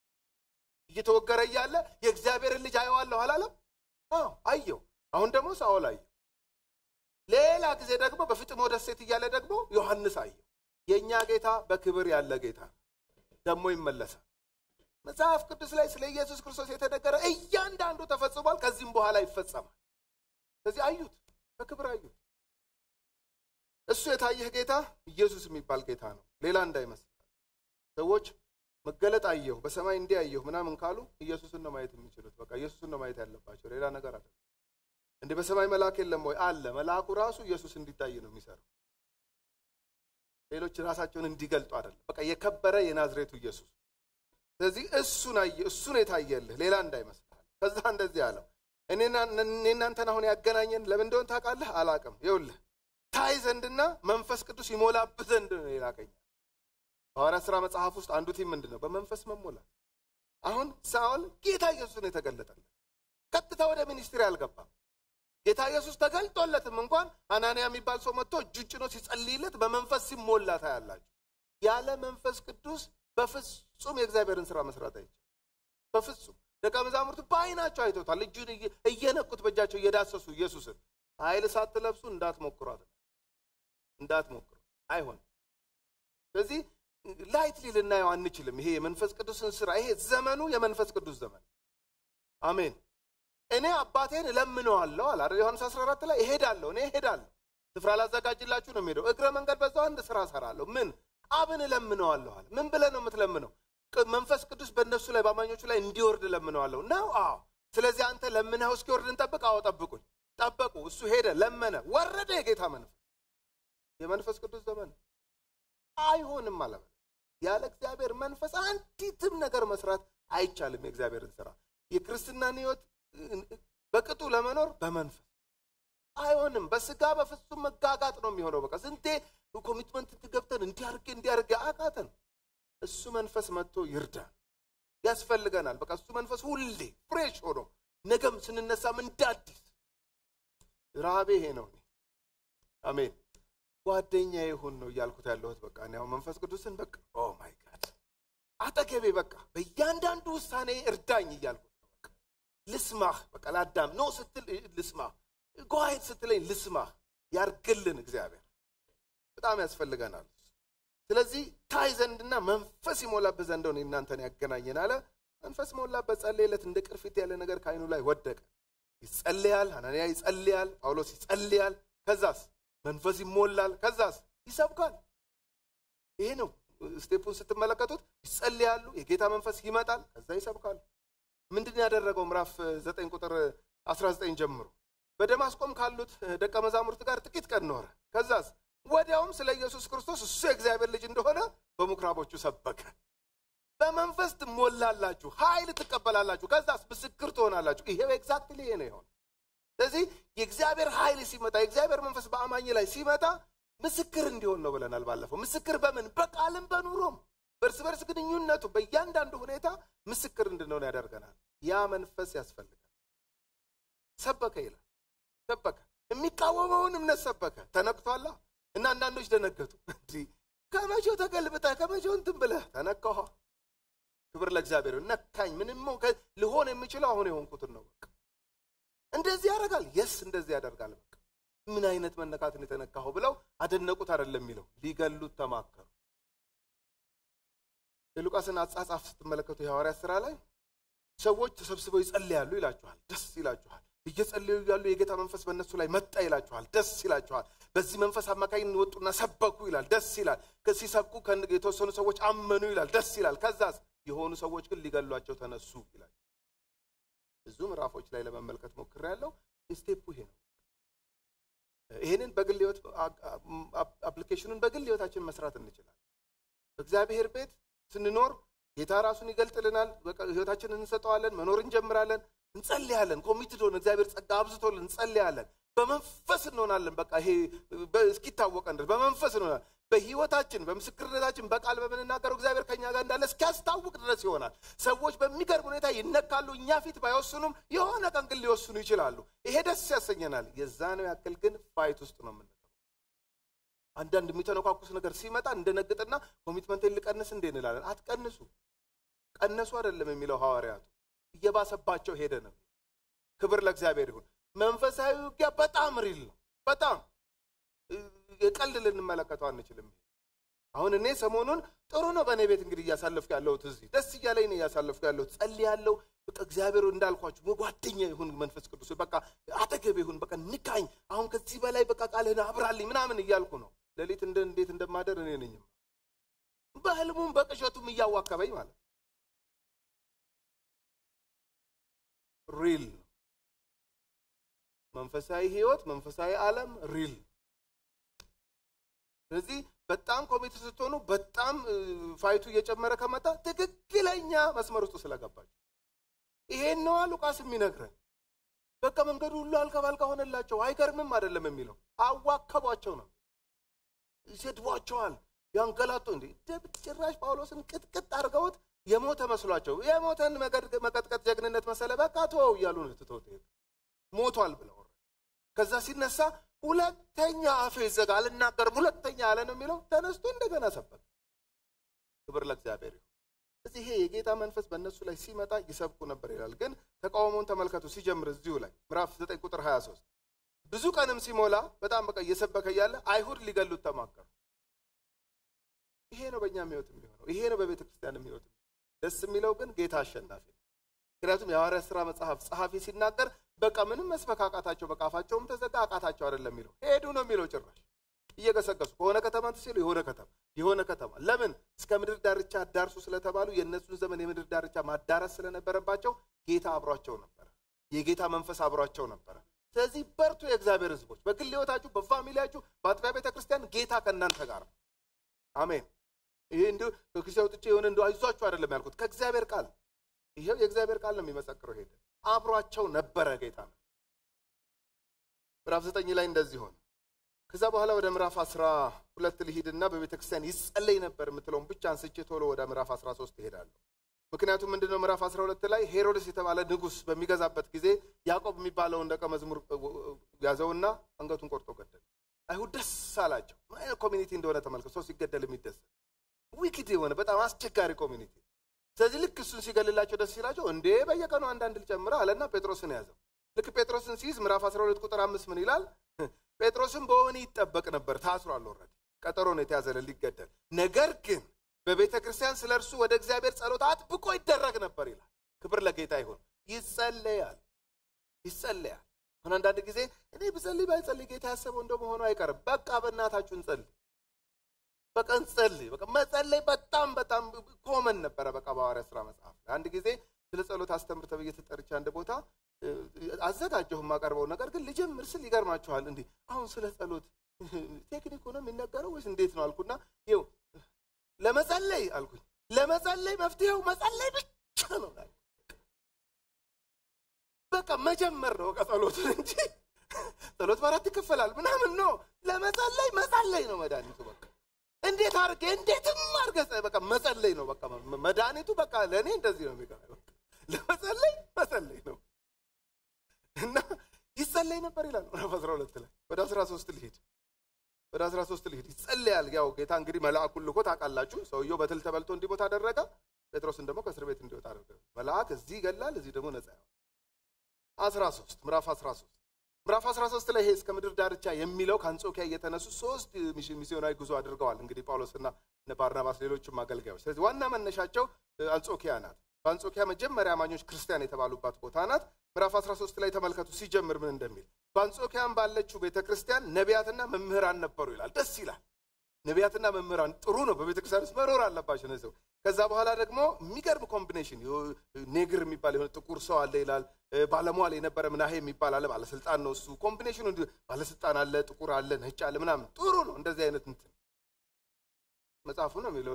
[SPEAKER 1] እየተወገረ እያለ የእግዚአብሔርን ልጅ አየዋለሁ አላለም? አዎ አየው። አሁን ደግሞ ሳኦል አየው። ሌላ ጊዜ ደግሞ በፍጥሞ ደሴት እያለ ደግሞ ዮሐንስ አየው። የእኛ ጌታ በክብር ያለ ጌታ ደግሞ ይመለሳል። መጽሐፍ ቅዱስ ላይ ስለ ኢየሱስ ክርስቶስ የተነገረ እያንዳንዱ ተፈጽሟል፣ ከዚህም በኋላ ይፈጸማል። ስለዚህ አዩት፣ በክብር አዩት። እሱ የታየህ ጌታ ኢየሱስ የሚባል ጌታ ነው፣ ሌላ እንዳይመስል ሰዎች መገለጥ አየሁ በሰማይ እንዲህ አየሁ ምናምን ካሉ ኢየሱስን ነው ማየት የሚችሉት። በቃ ኢየሱስን ነው ማየት ያለባቸው፣ ሌላ ነገር አለ። እንደ በሰማይ መልአክ የለም ወይ? አለ። መልአኩ ራሱ ኢየሱስ እንዲታይ ነው የሚሰራው። ሌሎች ራሳቸውን እንዲገልጡ አይደለም። በቃ የከበረ የናዝሬቱ ኢየሱስ። ስለዚህ እሱን አየ፣ እሱን የታየልህ ሌላ እንዳይመስልህ። ከዛ እንደዚህ አለው፣ እኔ እናንተን አሁን ያገናኘን ለምን እንደሆን ታውቃለህ? አላቅም። ይኸውልህ ታይ ዘንድና መንፈስ ቅዱስ ይሞላብህ ዘንድ ነው የላከኛል። በሐዋርያት ሥራ መጽሐፍ ውስጥ አንዱ ቲም ምንድን ነው? በመንፈስ መሞላት። አሁን ሳኦል ጌታ ኢየሱስን የተገለጠለት ቀጥታ ወደ ሚኒስትሪ አልገባም። ጌታ ኢየሱስ ተገልጦለትም እንኳን አናንያ የሚባል ሰው መጥቶ እጁን ጭኖ ሲጸልይለት በመንፈስ ሲሞላ ታያላችሁ። ያለ መንፈስ ቅዱስ በፍጹም የእግዚአብሔርን ስራ መስራት አይቻልም። በፍጹም ደቀ መዛሙርቱ በዓይናቸው አይተውታል። እጁን እየነኩት በእጃቸው እየዳሰሱ ኢየሱስን ኃይል ሳትለብሱ እንዳትሞክሯት፣ እንዳትሞክሩ አይሆንም። ስለዚህ ላይትሊ ልናየው አንችልም። ይሄ የመንፈስ ቅዱስን ስራ ይሄ ዘመኑ የመንፈስ ቅዱስ ዘመን አሜን። እኔ አባቴን እለምነዋለሁ አለ አይደል? ዮሐንስ 14 ላይ እሄዳለሁ፣ እኔ እሄዳለሁ። ስፍራ ላዘጋጅላችሁ ነው የሚሄደው። እግረ መንገድ በዛው አንድ ስራ እሰራለሁ። ምን አብን እለምነዋለሁ አለ። ምን ብለህ ነው የምትለምነው? መንፈስ ቅዱስ በእነሱ ላይ በአማኞቹ ላይ እንዲወርድ እለምነዋለሁ ነው። አዎ። ስለዚህ አንተ ለምነው እስኪወርድ እንጠብቅ። አዎ፣ ጠብቁኝ። ጠበቁ። እሱ ሄደ፣ ለመነ፣ ወረደ። የጌታ መንፈስ የመንፈስ ቅዱስ ዘመን አይሆንም አለ። ያለ እግዚአብሔር መንፈስ አንዲትም ነገር መስራት አይቻልም። የእግዚአብሔርን ስራ የክርስትናን ህይወት በቅጡ ለመኖር በመንፈስ አይሆንም። በስጋ በፍጹም መጋጋጥ ነው የሚሆነው። በቃ ስንቴ ኮሚትመንት ገብተን እንዲያርጌ እንዲያርጌ አቃተን። እሱ መንፈስ መጥቶ ይርዳን፣ ያስፈልገናል። በቃ እሱ መንፈስ ሁሌ ፍሬሽ ሆኖ ነገም ስንነሳም እንደ አዲስ ረሃቤ ይሄ ነው። አሜን። ጓደኛ ይሁን ነው እያልኩት ያለሁት። በቃ እኔ አሁን መንፈስ ቅዱስን በቃ ኦ ማይ ጋድ አጠገቤ በቃ በእያንዳንዱ ውሳኔ እርዳኝ እያልኩት ነው። በቃ ልስማህ፣ በቃ ላዳም ኖ ስትል ልስማህ፣ ጓሄድ ስትለኝ ልስማህ። ያርግልን እግዚአብሔር በጣም ያስፈልገናል። ስለዚህ ታይ ዘንድና መንፈስ ይሞላበት ዘንድ ነው እናንተን ያገናኘን አለ። መንፈስ ሞላበት፣ ጸለየለት። እንደ ቅርፊት ያለ ነገር ከአይኑ ላይ ወደቀ። ይጸልያል፣ ሐናንያ ይጸልያል፣ ጳውሎስ ይጸልያል። ከዛስ መንፈስ ይሞላል። ከዛስ ይሰብካል። ይሄ ነው ስቴፑን ስትመለከቱት። ይጸልያሉ፣ የጌታ መንፈስ ይመጣል፣ ከዛ ይሰብካሉ። ምንድን ያደረገው ምዕራፍ ዘጠኝ ቁጥር 19 ጀምሮ በደማስቆም ካሉት ደቀ መዛሙርት ጋር ጥቂት ቀን ኖረ። ከዛስ ወዲያውም ስለ ኢየሱስ ክርስቶስ እሱ የእግዚአብሔር ልጅ እንደሆነ በምኩራቦቹ ሰበከ። በመንፈስ ትሞላላችሁ፣ ኃይል ትቀበላላችሁ፣ ከዛስ ምስክር ትሆናላችሁ። ይሄው ኤግዛክትሊ ይሄ ነው የሆነ። ስለዚህ የእግዚአብሔር ኃይል ሲመጣ የእግዚአብሔር መንፈስ በአማኝ ላይ ሲመጣ ምስክር እንዲሆን ነው ብለናል ባለፈው። ምስክር በምን በቃልም በኑሮም በእርስ በርስ ግንኙነቱ በእያንዳንዱ ሁኔታ ምስክር እንድንሆን ያደርገናል። ያ መንፈስ ያስፈልጋል። ሰበከ ይላል። ሰበከ የሚቃወመውን እምነት ሰበከ። ተነክቷላ እና አንዳንዶች ደነገጡ። እንዲህ ከመቼው ተገልብጠህ ከመቼው እንትን ብለህ ተነካኋ። ክብር ለእግዚአብሔር። ነካኝ። ምንም ልሆን የሚችለው አሁን የሆንኩትን ነው። በቃ እንደዚህ ያደርጋል። የስ እንደዚህ ያደርጋል። በቃ ምን አይነት መነካትን የተነካኸው ብለው አደነቁት። አይደለም የሚለው ሊገሉት ተማከሩ። የሉቃስን አጻጻፍ ስትመለከቱ የሐዋርያት ስራ ላይ ሰዎች ተሰብስበው ይጸልያሉ ይላችኋል። ደስ ይላችኋል። እየጸለዩ ያሉ የጌታ መንፈስ በእነሱ ላይ መጣ ይላችኋል። ደስ ይላችኋል። በዚህ መንፈስ አማካኝነት ወጡና ሰበኩ ይላል። ደስ ይላል። ሲሰብኩ የተወሰኑ ሰዎች አመኑ ይላል። ደስ ይላል። ከዛስ የሆኑ ሰዎች ግን ሊገሏቸው ተነሱ ይላል። ብዙ ምዕራፎች ላይ ለመመልከት ሞክሬያለሁ። ስቴፑ ይሄ ነው። ይህንን በግል ህይወት አፕሊኬሽኑን በግል ህይወታችን መስራት እንችላለን። በእግዚአብሔር ቤት ስንኖር ጌታ ራሱን ይገልጥልናል። ህይወታችንን እንሰጠዋለን። መኖር እንጀምራለን። እንጸልያለን። ኮሚትድ ሆነ እግዚአብሔር ጸጋ አብዝቶልን እንጸልያለን። በመንፈስ እንሆናለን። በቃ ይሄ እስኪታወቀን ድረስ በመንፈስ እንሆናለን። በህይወታችን በምስክርነታችን በቃል በምንናገረው እግዚአብሔር ከኛ ጋር እንዳለ እስኪያስታውቅ ድረስ ይሆናል። ሰዎች በሚገርም ሁኔታ ይነካሉ። እኛ ፊት ባይወስኑም የሆነ ቀን ግን ሊወስኑ ይችላሉ። ይሄ ደስ ያሰኘናል። የዛነው ያክል ግን ፋይት ውስጥ ነው የምንገባው። አንዳንድ የሚተነኳኩስ ነገር ሲመጣ እንደነግጥና ኮሚትመንቴን ልቀንስ እንዴ እንላለን። አትቀንሱ። ቀነሱ አይደለም የሚለው ሐዋርያቱ እየባሰባቸው ሄደ ነው። ክብር ለእግዚአብሔር ይሁን። መንፈሳዊ ውጊያ በጣም ሪል ነው። በጣም የቀልድ ልንመለከተው አንችልም። አሁን እኔ ሰሞኑን ጥሩ ነው በእኔ ቤት እንግዲህ እያሳለፍኩ ያለሁት እዚህ ደስ እያለኝ ነው እያሳለፍኩ ያለሁት። ጸልያለሁ። በቃ እግዚአብሔር እንዳልኳችሁ ጓደኛ ይሁን መንፈስ ቅዱስ በቃ አጠገብ ይሁን በቃ ንካኝ። አሁን ከዚህ በላይ በቃ ቃልህን አብራልኝ ምናምን እያልኩ ነው። ሌሊት እንደ እንዴት እንደማደር እኔ ነኝም በህልሙም በቅዠቱም እያዋከበኝ ማለት ሪል ነው። መንፈሳዊ ህይወት መንፈሳዊ ዓለም ሪል ስለዚህ በጣም ኮሚቴ ስትሆኑ በጣም ፋይቱ እየጨመረ ከመጣ ትክክለኛ መስመር ውስጥ ስለገባቸው ይሄን ነዋ ሉቃስ የሚነግረን። በቃ መንገዱ ሁሉ አልጋ ባልጋ ሆነላቸው። አይገርምም አይደለም የሚለው አዋከቧቸው ነው። ይሰድቧቸዋል፣ ያንገላቱ። እንዴ ጭራሽ ጳውሎስን ቅጥቅጥ አድርገውት የሞተ መስሏቸው የሞተን መቀጥቀጥ ጀግንነት መሰለ። በቃ ተወው እያሉ ነው ትተውት ሄዱ። ሞቷል ብለው ከዛ ሲነሳ ሁለተኛ አፌ ይዘጋ አልናገርም ሁለተኛ አለ ነው የሚለው። ተነስቶ እንደገና ሰበከ። ክብር ለእግዚአብሔር ይሁን። እዚህ ይሄ የጌታ መንፈስ በእነሱ ላይ ሲመጣ ይሰብኩ ነበር ይላል። ግን ተቃውሞውን ተመልከቱ። ሲጀምር እዚሁ ላይ ምዕራፍ 9 ቁጥር 23 ብዙ ቀንም ሲሞላ በጣም በቃ እየሰበከ እያለ አይሁድ ሊገሉት ተማከሩ። ይሄ ነው በእኛም ህይወት የሚሆነው። ይሄ ነው በቤተ ክርስቲያንም ህይወት። ደስ የሚለው ግን ጌታ አሸናፊ ነው። ምክንያቱም የሐዋርያት ሥራ መጽሐፍ ጸሐፊ ሲናገር በቃ ምንም መስበክ አቃታቸው፣ በቃ አፋቸውም ተዘጋ አቃታቸው አይደለም የሚለው ሄዱ ነው የሚለው ጭራሽ እየገሰገሱ ከሆነ ከተማ ሲሉ የሆነ ከተማ የሆነ ከተማ ለምን እስከ ምድር ዳርቻ አዳርሱ ስለተባሉ የእነሱን ዘመን የምድር ዳርቻ ማዳረስ ስለነበረባቸው ጌታ አብሯቸው ነበረ። የጌታ መንፈስ አብሯቸው ነበረ። ስለዚህ በርቱ የእግዚአብሔር ሕዝቦች በግል ሕይወታችሁ፣ በፋሚሊያችሁ፣ በአጥቢያ ቤተ ክርስቲያን ጌታ ከእናንተ ጋር ነው። አሜን። ይሄ እንዲሁ ከኪሴ አውጥቼ የሆነ እንዲ አይዟችሁ አይደለም ያልኩት ከእግዚአብሔር ቃል ይሄው የእግዚአብሔር ቃል ነው የሚመሰክረው። ሄደ አብሯቸው ነበረ ጌታ ነው። ምዕራፍ ዘጠኝ ላይ እንደዚህ ሆነ። ከዛ በኋላ ወደ ምዕራፍ አስራ ሁለት ልሂድና በቤተ ክርስቲያን ይጸለይ ነበር የምትለውን ብቻ አንስቼ ቶሎ ወደ ምዕራፍ አስራ ሶስት ይሄዳለሁ። ምክንያቱም ምንድነው ምዕራፍ አስራ ሁለት ላይ ሄሮድስ የተባለ ንጉሥ በሚገዛበት ጊዜ ያዕቆብ የሚባለውን ደቀ መዝሙር ያዘውና አንገቱን ቆርጦ ገደለ። አይሁድ ደስ አላቸው። ምን አይነት ኮሚኒቲ እንደሆነ ተመልከቱ። ሰው ሲገደል የሚደሰት ዊክድ የሆነ በጣም አስቸጋሪ ኮሚኒቲ። ስለዚህ ልክ እሱን ሲገልላቸው ደስ ሲላቸው እንዴ በየቀኑ አንዳንድ ልጨምረ አለና ጴጥሮስን ያዘው። ልክ ጴጥሮስን ሲይዝ ምዕራፍ 12 ቁጥር አምስት ምን ይላል? ጴጥሮስን በወህኒ ይጠበቅ ነበር፣ ታስሯል። ኦልሬዲ ቀጠሮ ነው የተያዘለት ሊገደል። ነገር ግን በቤተ ክርስቲያን ስለ እርሱ ወደ እግዚአብሔር ጸሎት አጥብቆ ይደረግ ነበር ይላል። ክብር ለጌታ ይሁን። ይጸለያል፣ ይጸለያል። አሁን አንዳንድ ጊዜ እኔ ብጸልይ ባይጸልይ ጌታ ያሰበው እንደ መሆኑ አይቀርም። በቃ በእናታችሁ እንጸልይ፣ በቃ እንጸልይ። በቃ መጸለይ በጣም በጣም ኮመን ነበረ። በቃ በሐዋርያት ሥራ መጽሐፍ ላይ አንድ ጊዜ ስለ ጸሎት አስተምር ተብዬ ተጠርቼ አንድ ቦታ አዘጋጀሁ የማቀርበው ነገር ግን ልጀምር ስል ይገርማችኋል። እንዲህ አሁን ስለ ጸሎት ቴክኒክ ሆኖ የሚነገረው ወይስ እንዴት ነው አልኩና ይኸው ለመጸለይ አልኩኝ። ለመጸለይ መፍትሄው መጸለይ ብቻ ነው። በቃ መጀመር ነው በቃ ጸሎትን እንጂ ጸሎት በአራት ይከፈላል ምናምን ነው። ለመጸለይ መጸለይ ነው መድኃኒቱ። በቃ እንዴት አድርጌ እንዴትም አድርገ በቃ መጸለይ ነው በቃ መድኃኒቱ። በቃ ለእኔ እንደዚህ ነው የሚገባ ለመጸለይ መጸለይ ነው እና ይጸለይ ነበር ይላል ምዕራፍ አስራ ሁለት ላይ ወደ አስራ ሶስት ልሂድ ወደ አስራ ሶስት ልሂድ ይጸለያል። ያው ጌታ እንግዲህ መልአኩን ልኮ ታውቃላችሁ። ሰውየው በትል ተበልቶ እንዲሞት አደረገ። ጴጥሮስን ደግሞ ከእስር ቤት እንዲወጣ አደረገ። መልአክ እዚህ ይገላል፣ እዚህ ደግሞ ነጻ ያወጣል። አስራ ሶስት ምዕራፍ አስራ ሶስት ምዕራፍ አስራ ሶስት ላይ ይሄ እስከ ምድር ዳርቻ የሚለው ከአንጾኪያ እየተነሱ ሶስት ሚስዮናዊ ጉዞ አድርገዋል። እንግዲህ ጳውሎስና ባርናባስ ሌሎችም አገልጋዮች። ስለዚህ ዋና መነሻቸው አንጾኪያ ናት። በአንጾኪያ መጀመሪያ አማኞች ክርስቲያን የተባሉባት ቦታ ናት። ምዕራፍ 13 ላይ ተመልከቱ ሲጀምር ምን እንደሚል በአንጾኪያም ባለችው ቤተ ክርስቲያን ነቢያትና መምህራን ነበሩ ይላል። ደስ ይላል። ነቢያትና መምህራን ጥሩ ነው። በቤተ ክርስቲያን ውስጥ መኖር አለባቸው እነዚህ ሰው። ከዛ በኋላ ደግሞ የሚገርም ኮምቢኔሽን ኔግር የሚባል የሆነ ጥቁር ሰው አለ ይላል። ባለሟል የነበረ ምናሄ የሚባል አለ፣ ባለስልጣን ነው እሱ። ኮምቢኔሽኑ ባለስልጣን አለ፣ ጥቁር አለ፣ ነጭ አለ ምናምን ጥሩ ነው። እንደዚህ አይነት እንትን መጽሐፉ ነው የሚለው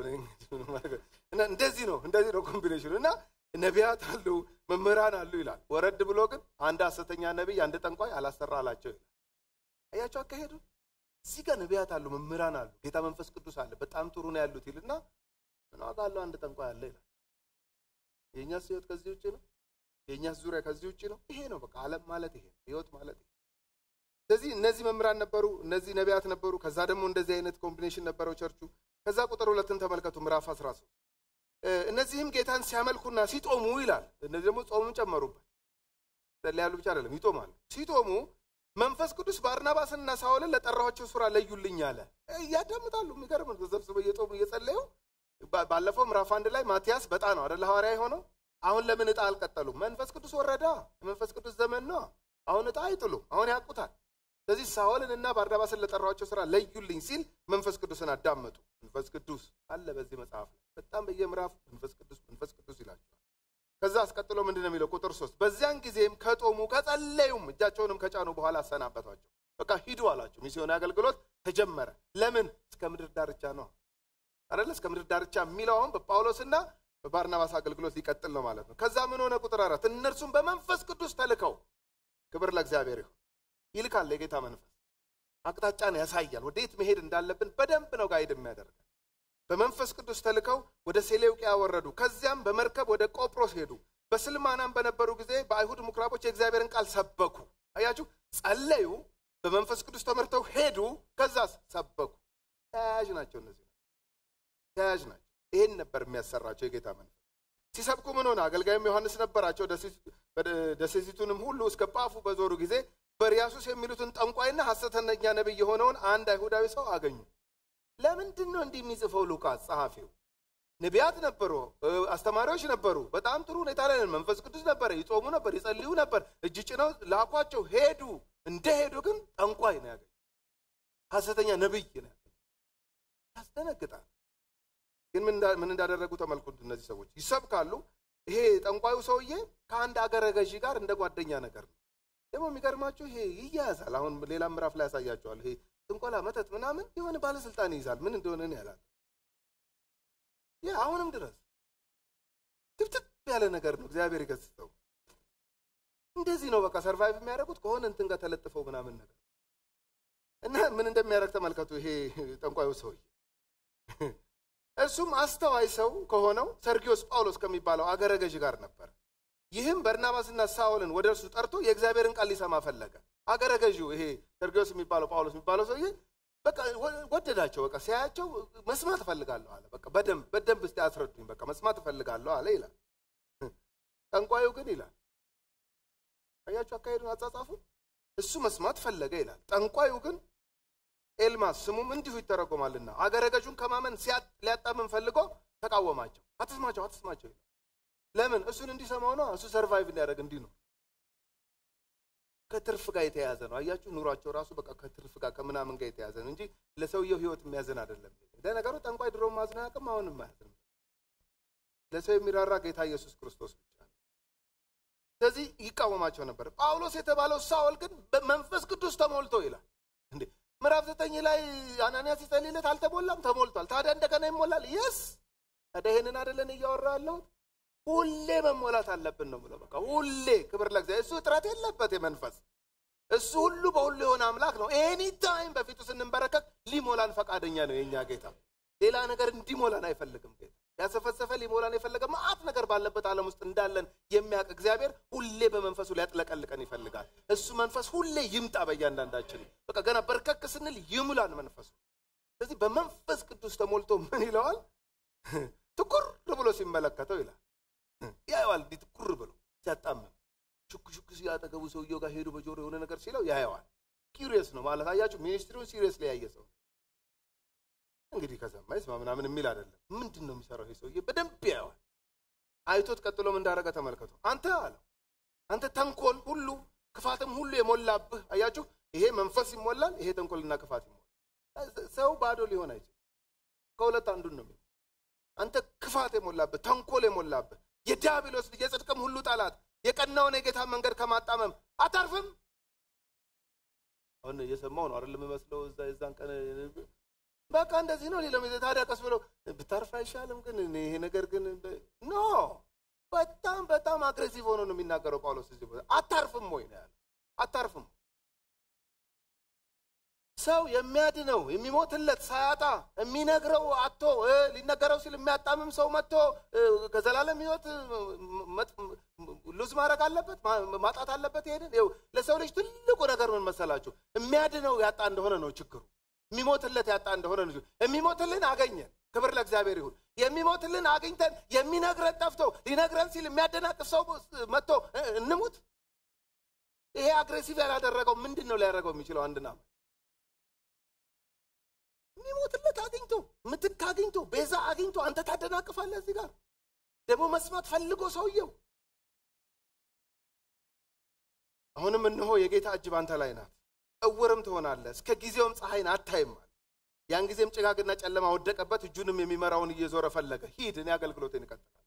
[SPEAKER 1] እንደዚህ ነው እንደዚህ ነው ኮምቢኔሽኑ እና ነቢያት አሉ መምህራን አሉ ይላል። ወረድ ብሎ ግን አንድ ሐሰተኛ ነቢይ አንድ ጠንቋይ አላሰራ አላቸው ይላል። አያቸው አካሄዱ። እዚህ ጋር ነቢያት አሉ መምህራን አሉ ጌታ መንፈስ ቅዱስ አለ በጣም ጥሩ ነው ያሉት ይልና ምን ዋጋ አለው አንድ ጠንቋይ አለ ይላል። የእኛስ ህይወት ከዚህ ውጭ ነው። የእኛስ ዙሪያ ከዚህ ውጭ ነው። ይሄ ነው በቃ ዓለም ማለት ይሄ ህይወት ማለት ይሄ። ስለዚህ እነዚህ መምህራን ነበሩ፣ እነዚህ ነቢያት ነበሩ። ከዛ ደግሞ እንደዚህ አይነት ኮምቢኔሽን ነበረው ቸርቹ። ከዛ ቁጥር ሁለትን ተመልከቱ ምዕራፍ 13 እነዚህም ጌታን ሲያመልኩና ሲጦሙ ይላል። እነዚህ ደግሞ ጾሙን ጨመሩበት። ጸልያሉ ብቻ አይደለም ይጦማሉ። ሲጦሙ መንፈስ ቅዱስ ባርናባስንና ሳውልን ለጠራኋቸው ስራ ለዩልኝ አለ። እያዳምጣሉ። የሚገርም ተሰብስበው እየጦሙ እየጸለዩ ባለፈው ምዕራፍ አንድ ላይ ማቲያስ በጣ ነው አደለ ሐዋርያ የሆነው። አሁን ለምን እጣ አልቀጠሉም? መንፈስ ቅዱስ ወረዳ። የመንፈስ ቅዱስ ዘመን ነው። አሁን እጣ አይጥሉም። አሁን ያውቁታል። ስለዚህ ሳውልን እና ባርናባስን ለጠራኋቸው ስራ ለዩልኝ ሲል መንፈስ ቅዱስን አዳመጡ። መንፈስ ቅዱስ አለ በዚህ መጽሐፍ ላይ በጣም በየምዕራፍ መንፈስ ቅዱስ መንፈስ ቅዱስ ይላቸዋል። ከዛ አስቀጥሎ ምንድን ነው የሚለው? ቁጥር ሶስት በዚያን ጊዜም ከጦሙ ከጸለዩም እጃቸውንም ከጫኑ በኋላ አሰናበቷቸው። በቃ ሂዱ አላቸው። ሚስዮን አገልግሎት ተጀመረ። ለምን? እስከ ምድር ዳርቻ ነው አይደለ? እስከ ምድር ዳርቻ የሚለው አሁን በጳውሎስና በባርናባስ አገልግሎት ሊቀጥል ነው ማለት ነው። ከዛ ምን ሆነ? ቁጥር አራት እነርሱም በመንፈስ ቅዱስ ተልከው ክብር ለእግዚአብሔር ይሁን ይልካል። የጌታ መንፈስ አቅጣጫን ያሳያል። ወዴት መሄድ እንዳለብን በደንብ ነው ጋይድ የሚያደርገን። በመንፈስ ቅዱስ ተልከው ወደ ሴሌውቅያ ወረዱ። ከዚያም በመርከብ ወደ ቆጵሮስ ሄዱ። በስልማናም በነበሩ ጊዜ በአይሁድ ምኩራቦች የእግዚአብሔርን ቃል ሰበኩ። አያችሁ፣ ጸለዩ፣ በመንፈስ ቅዱስ ተመርተው ሄዱ። ከዛስ ሰበኩ። ተያያዥ ናቸው እነዚህ ተያያዥ ናቸው። ይሄን ነበር የሚያሰራቸው የጌታ መንፈስ። ሲሰብኩ ምን ሆነ? አገልጋይም ዮሐንስ ነበራቸው። ደሴቲቱንም ሁሉ እስከ ጳፉ በዞሩ ጊዜ በርያሱስ የሚሉትን ጠንቋይና ሐሰተኛ ነቢይ የሆነውን አንድ አይሁዳዊ ሰው አገኙ። ለምንድን ነው እንዲህ የሚጽፈው ሉቃስ ጸሐፊው? ነቢያት ነበሩ፣ አስተማሪዎች ነበሩ። በጣም ጥሩ ሁኔታ ላይ ነን። መንፈስ ቅዱስ ነበረ፣ ይጾሙ ነበር፣ ይጸልዩ ነበር። እጅ ጭነው ላኳቸው፣ ሄዱ። እንደ ሄዱ ግን ጠንቋይ ነው ያገኙ፣ ሐሰተኛ ነቢይ ነው ያገኙ። ያስደነግጣል። ግን ምን እንዳደረጉ ተመልኩት። እነዚህ ሰዎች ይሰብካሉ። ይሄ ጠንቋዩ ሰውዬ ከአንድ አገረ ገዢ ጋር እንደ ጓደኛ ነገር ነው። ደግሞ የሚገርማችሁ ይሄ ይያያዛል። አሁን ሌላ ምዕራፍ ላይ ያሳያቸዋል። ይሄ ጥንቆላ፣ መተት ምናምን የሆነ ባለስልጣን ይይዛል። ምን እንደሆነ እኔ ያላል ይህ አሁንም ድረስ ትብትብ ያለ ነገር ነው። እግዚአብሔር ይገስጸው። እንደዚህ ነው በቃ ሰርቫይቭ የሚያደርጉት ከሆነ እንትን ጋር ተለጥፈው ምናምን ነገር እና ምን እንደሚያደርግ ተመልከቱ። ይሄ ጠንቋዩ ሰውዬ እሱም አስተዋይ ሰው ከሆነው ሰርጊዮስ ጳውሎስ ከሚባለው አገረ ገዥ ጋር ነበር። ይህም በርናባስና ሳውልን ወደ እርሱ ጠርቶ የእግዚአብሔርን ቃል ሊሰማ ፈለገ። አገረ ገዢው ይሄ ሰርጊዮስ የሚባለው ጳውሎስ የሚባለው ሰውዬ በቃ ወደዳቸው። በቃ ሲያያቸው መስማት እፈልጋለሁ አለ። በቃ በደንብ በደንብ እስቲ አስረዱኝ፣ በቃ መስማት እፈልጋለሁ አለ ይላል። ጠንቋዩ ግን ይላል አያችሁ አካሄዱን አጻጻፉ። እሱ መስማት ፈለገ ይላል። ጠንቋዩ ግን ኤልማስ ስሙም እንዲሁ ይተረጎማልና አገረ ገዡን ከማመን ሊያጣምን ፈልጎ ተቃወማቸው። አትስማቸው፣ አትስማቸው ይላል። ለምን? እሱን እንዲሰማው ነው። እሱ ሰርቫይቭ እንዲያደርግ እንዲኖር ከትርፍ ጋር የተያያዘ ነው። አያችሁ ኑሯቸው ራሱ በቃ ከትርፍ ጋር ከምናምን ጋር የተያያዘ ነው እንጂ ለሰውየው ሕይወት የሚያዝን አይደለም። ለነገሩ ጠንቋይ ድሮ ማዝን አያውቅም፣ አሁንም አያዝንም። ለሰው የሚራራ ጌታ ኢየሱስ ክርስቶስ ብቻ ነው። ስለዚህ ይቃወማቸው ነበር። ጳውሎስ የተባለው ሳውል ግን በመንፈስ ቅዱስ ተሞልቶ ይላል። እንዴ ምዕራፍ ዘጠኝ ላይ አናንያስ ሲጸልይለት አልተሞላም? ተሞልቷል። ታዲያ እንደገና ይሞላል? የስ ታዲያ ይህንን አይደለን እያወራ ያለሁት? ሁሌ መሞላት አለብን ነው ብለው በቃ ሁሌ ክብር ለእግዚአብሔር። እሱ እጥረት የለበት የመንፈስ እሱ ሁሉ በሁሉ የሆነ አምላክ ነው። ኤኒ ታይም በፊቱ ስንንበረከክ ሊሞላን ፈቃደኛ ነው የእኛ ጌታ። ሌላ ነገር እንዲሞላን አይፈልግም ጌታ። ያሰፈሰፈ ሊሞላን የፈለገ መዓት ነገር ባለበት ዓለም ውስጥ እንዳለን የሚያውቅ እግዚአብሔር ሁሌ በመንፈሱ ሊያጥለቀልቀን ይፈልጋል። እሱ መንፈስ ሁሌ ይምጣ በእያንዳንዳችን። በቃ ገና በርከክ ስንል ይሙላን መንፈሱ። ስለዚህ በመንፈስ ቅዱስ ተሞልቶ ምን ይለዋል? ትኩር ብሎ ሲመለከተው ይላል ያየዋል። እንዲህ ትኩር ብሎ ሲያጣምም ሹክ ሹክ ሲያጠገቡ ሰውየው ጋር ሄዱ በጆሮ የሆነ ነገር ሲለው ያየዋል። ኪሪየስ ነው ማለት አያችሁ። ሚኒስትሪውን ሲሪየስ ላይ ያየ ሰው እንግዲህ ከሰማ ይስማ ምናምን የሚል አይደለም። ምንድን ነው የሚሰራው ይሄ ሰውዬ? በደንብ ያየዋል። አይቶት ቀጥሎም እንዳረገ ተመልከቱ። አንተ አለው አንተ ተንኮል ሁሉ ክፋትም ሁሉ የሞላብህ አያችሁ። ይሄ መንፈስ ይሞላል፣ ይሄ ተንኮልና ክፋት ይሞላል። ሰው ባዶ ሊሆን አይችልም። ከሁለት አንዱን ነው የሚሆነው። አንተ ክፋት የሞላብህ ተንኮል የሞላብህ የዲያብሎስ ልጅ የጽድቅም ሁሉ ጠላት የቀናውን የጌታ መንገድ ከማጣመም አታርፍም። አሁን እየሰማው ነው አይደል የምመስለው። እዛ የዛን ቀን በቃ እንደዚህ ነው ሌለው ታዲያ ቀስ ብሎ ብታርፍ አይሻልም? ግን ይሄ ነገር ግን ኖ በጣም በጣም አግሬሲቭ ሆኖ ነው የሚናገረው ጳውሎስ እዚህ ቦታ አታርፍም ወይ ነው ያለው። አታርፍም ሰው የሚያድነው የሚሞትለት ሳያጣ የሚነግረው አቶ ሊነገረው ሲል የሚያጣምም ሰው መጥቶ ከዘላለም ሕይወት ሉዝ ማድረግ አለበት ማጣት አለበት። ይሄንን ይኸው ለሰው ልጅ ትልቁ ነገር ምን መሰላችሁ? የሚያድነው ያጣ እንደሆነ ነው ችግሩ። የሚሞትለት ያጣ እንደሆነ ነው። የሚሞትልን አገኘን። ክብር ለእግዚአብሔር ይሁን። የሚሞትልን አግኝተን የሚነግረን ጠፍቶ ሊነግረን ሲል የሚያደናቅፍ ሰው መጥቶ እንሙት። ይሄ አግሬሲቭ ያላደረገው ምንድን ነው ሊያደርገው የሚችለው? አንድና የሚሞትለት አግኝቶ ምትክ አግኝቶ ቤዛ አግኝቶ አንተ ታደናቅፋለህ። እዚህ ጋር ደግሞ መስማት ፈልጎ ሰውየው አሁንም እነሆ የጌታ እጅ ባንተ ላይ ናት፣ እውርም ትሆናለህ፣ እስከ ጊዜውም ፀሐይን አታይም። ያን ጊዜም ጭጋግና ጨለማ ወደቀበት፣ እጁንም የሚመራውን እየዞረ ፈለገ። ሂድ፣ እኔ አገልግሎቴን ይቀጥላል።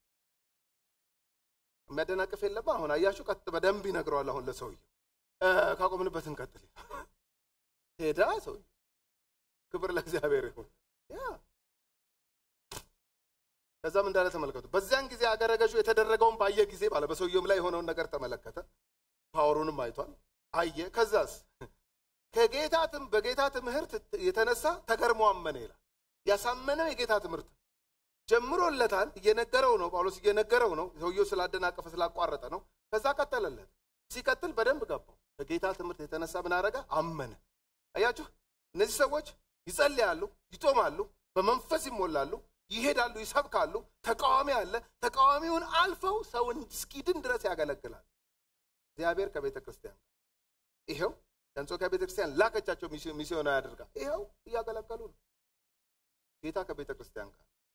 [SPEAKER 1] የሚያደናቅፍ የለባ። አሁን አያችሁ፣ ቀጥ በደንብ ይነግረዋል። አሁን ለሰውየው ካቆምንበት እንቀጥል። ሄዳ ሰውየው ክብር ለእግዚአብሔር ይሁን። ያ ከዛም እንዳለ ተመልከቱ። በዚያን ጊዜ አገረ ገዡ የተደረገውን ባየ ጊዜ ባለ በሰውየውም ላይ የሆነውን ነገር ተመለከተ። ፓወሩንም አይቷል፣ አየ። ከዛስ ከጌታትም በጌታ ትምህርት የተነሳ ተገርሞ አመነ ይላል። ያሳመነው የጌታ ትምህርት ጀምሮለታል። እየነገረው ነው፣ ጳውሎስ እየነገረው ነው። ሰውየው ስላደናቀፈ ስላቋረጠ ነው። ከዛ ቀጠለለት። ሲቀጥል በደንብ ገባው። ከጌታ ትምህርት የተነሳ ምን አረገ? አመነ። አያችሁ እነዚህ ሰዎች ይጸልያሉ፣ ይጦማሉ፣ በመንፈስ ይሞላሉ፣ ይሄዳሉ፣ ይሰብካሉ። ተቃዋሚ አለ። ተቃዋሚውን አልፈው ሰውን እስኪድን ድረስ ያገለግላል። እግዚአብሔር ከቤተ ክርስቲያን ጋር ይኸው የአንጾኪያ ቤተ ክርስቲያን ላከቻቸው ሚስዮናዊ አድርጋ ይኸው እያገለገሉ ነው። ጌታ ከቤተ ክርስቲያን ጋር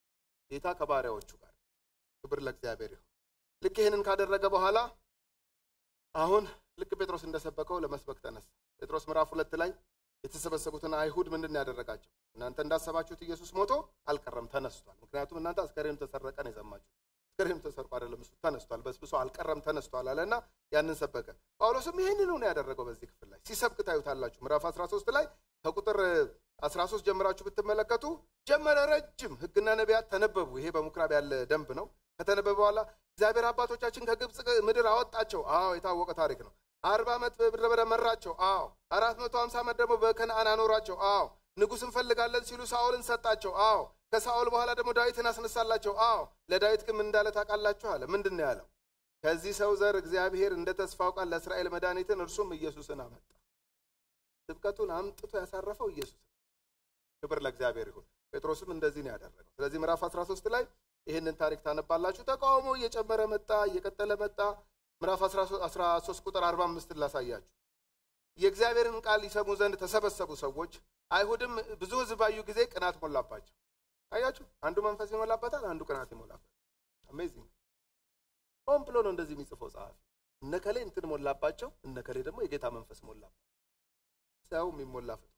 [SPEAKER 1] ጌታ ከባሪያዎቹ ጋር ክብር ለእግዚአብሔር ይሁን ልክ ይህንን ካደረገ በኋላ አሁን ልክ ጴጥሮስ እንደሰበከው ለመስበክ ተነሳ ጴጥሮስ ምዕራፍ ሁለት ላይ የተሰበሰቡትን አይሁድ ምንድን ያደረጋቸው እናንተ እንዳሰባችሁት ኢየሱስ ሞቶ አልቀረም ተነስቷል ምክንያቱም እናንተ አስከሬኑ ተሰረቀ ነው የሰማችሁ አስከሬኑ ተሰርቆ አይደለም እሱ ተነስቷል በስብሶ አልቀረም ተነስቷል አለና ያንን ሰበከ ጳውሎስም ይህንኑ ነው ያደረገው በዚህ ክፍል ላይ ሲሰብክ ታዩታላችሁ ምዕራፍ 13 ላይ ከቁጥር 13 ጀምራችሁ ብትመለከቱ ጀመረ ረጅም ህግና ነቢያት ተነበቡ ይሄ በምኩራብ ያለ ደንብ ነው ከተነበበ በኋላ እግዚአብሔር አባቶቻችን ከግብፅ ምድር አወጣቸው አዎ የታወቀ ታሪክ ነው አርባ ዓመት በምድረ በዳ መራቸው አዎ አራት መቶ ሀምሳ ዓመት ደግሞ በከነአን አኖራቸው አዎ ንጉሥ እንፈልጋለን ሲሉ ሳኦልን ሰጣቸው አዎ ከሳኦል በኋላ ደግሞ ዳዊትን አስነሳላቸው አዎ ለዳዊት ግን ምን እንዳለ ታውቃላችሁ አለ ምንድን ነው ያለው ከዚህ ሰው ዘር እግዚአብሔር እንደ ተስፋው ቃል ለእስራኤል መድኃኒትን እርሱም ኢየሱስን አመጣ ስብከቱን አምጥቶ ያሳረፈው ኢየሱስ ክብር ለእግዚአብሔር ይሁን ጴጥሮስም እንደዚህ ነው ያደረገው ስለዚህ ምዕራፍ 13 ላይ ይህንን ታሪክ ታነባላችሁ ተቃውሞ እየጨመረ መጣ እየቀጠለ መጣ ምዕራፍ 13 ቁጥር 45 ላሳያችሁ የእግዚአብሔርን ቃል ይሰሙ ዘንድ ተሰበሰቡ ሰዎች አይሁድም ብዙ ህዝብ ባዩ ጊዜ ቅናት ሞላባቸው አያችሁ አንዱ መንፈስ ይሞላበታል አንዱ ቅናት ይሞላበታል አሜዚንግ ሆን ብሎ ነው እንደዚህ የሚጽፈው ጸሐፊ እነከሌ እንትን ሞላባቸው እነከሌ ደግሞ የጌታ መንፈስ ሞላባቸው ሰው የሚሞላ ፍጡር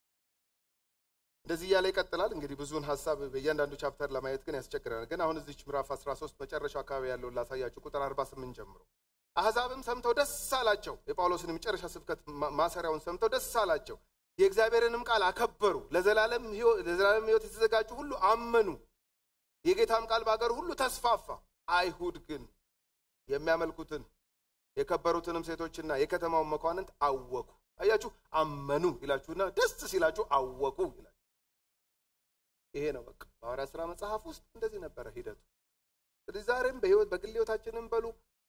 [SPEAKER 1] እንደዚህ እያለ ይቀጥላል እንግዲህ ብዙውን ሀሳብ በእያንዳንዱ ቻፕተር ለማየት ግን ያስቸግረናል ግን አሁን እዚች ምዕራፍ 13 መጨረሻው አካባቢ ያለውን ላሳያችሁ ቁጥር 48 ጀምሮ አሕዛብም ሰምተው ደስ አላቸው የጳውሎስን የመጨረሻ ስብከት ማሰሪያውን ሰምተው ደስ አላቸው የእግዚአብሔርንም ቃል አከበሩ ለዘላለም ህይወት የተዘጋጁ ሁሉ አመኑ የጌታም ቃል በአገሩ ሁሉ ተስፋፋ አይሁድ ግን የሚያመልኩትን የከበሩትንም ሴቶችና የከተማውን መኳንንት አወኩ አያችሁ አመኑ ይላችሁና ደስ ሲላችሁ አወቁ ይላችሁ ይሄ ነው በቃ በሐዋርያ ስራ መጽሐፍ ውስጥ እንደዚህ ነበረ ሂደቱ ስለዚህ ዛሬም በህይወት በግል ህይወታችንም በሉ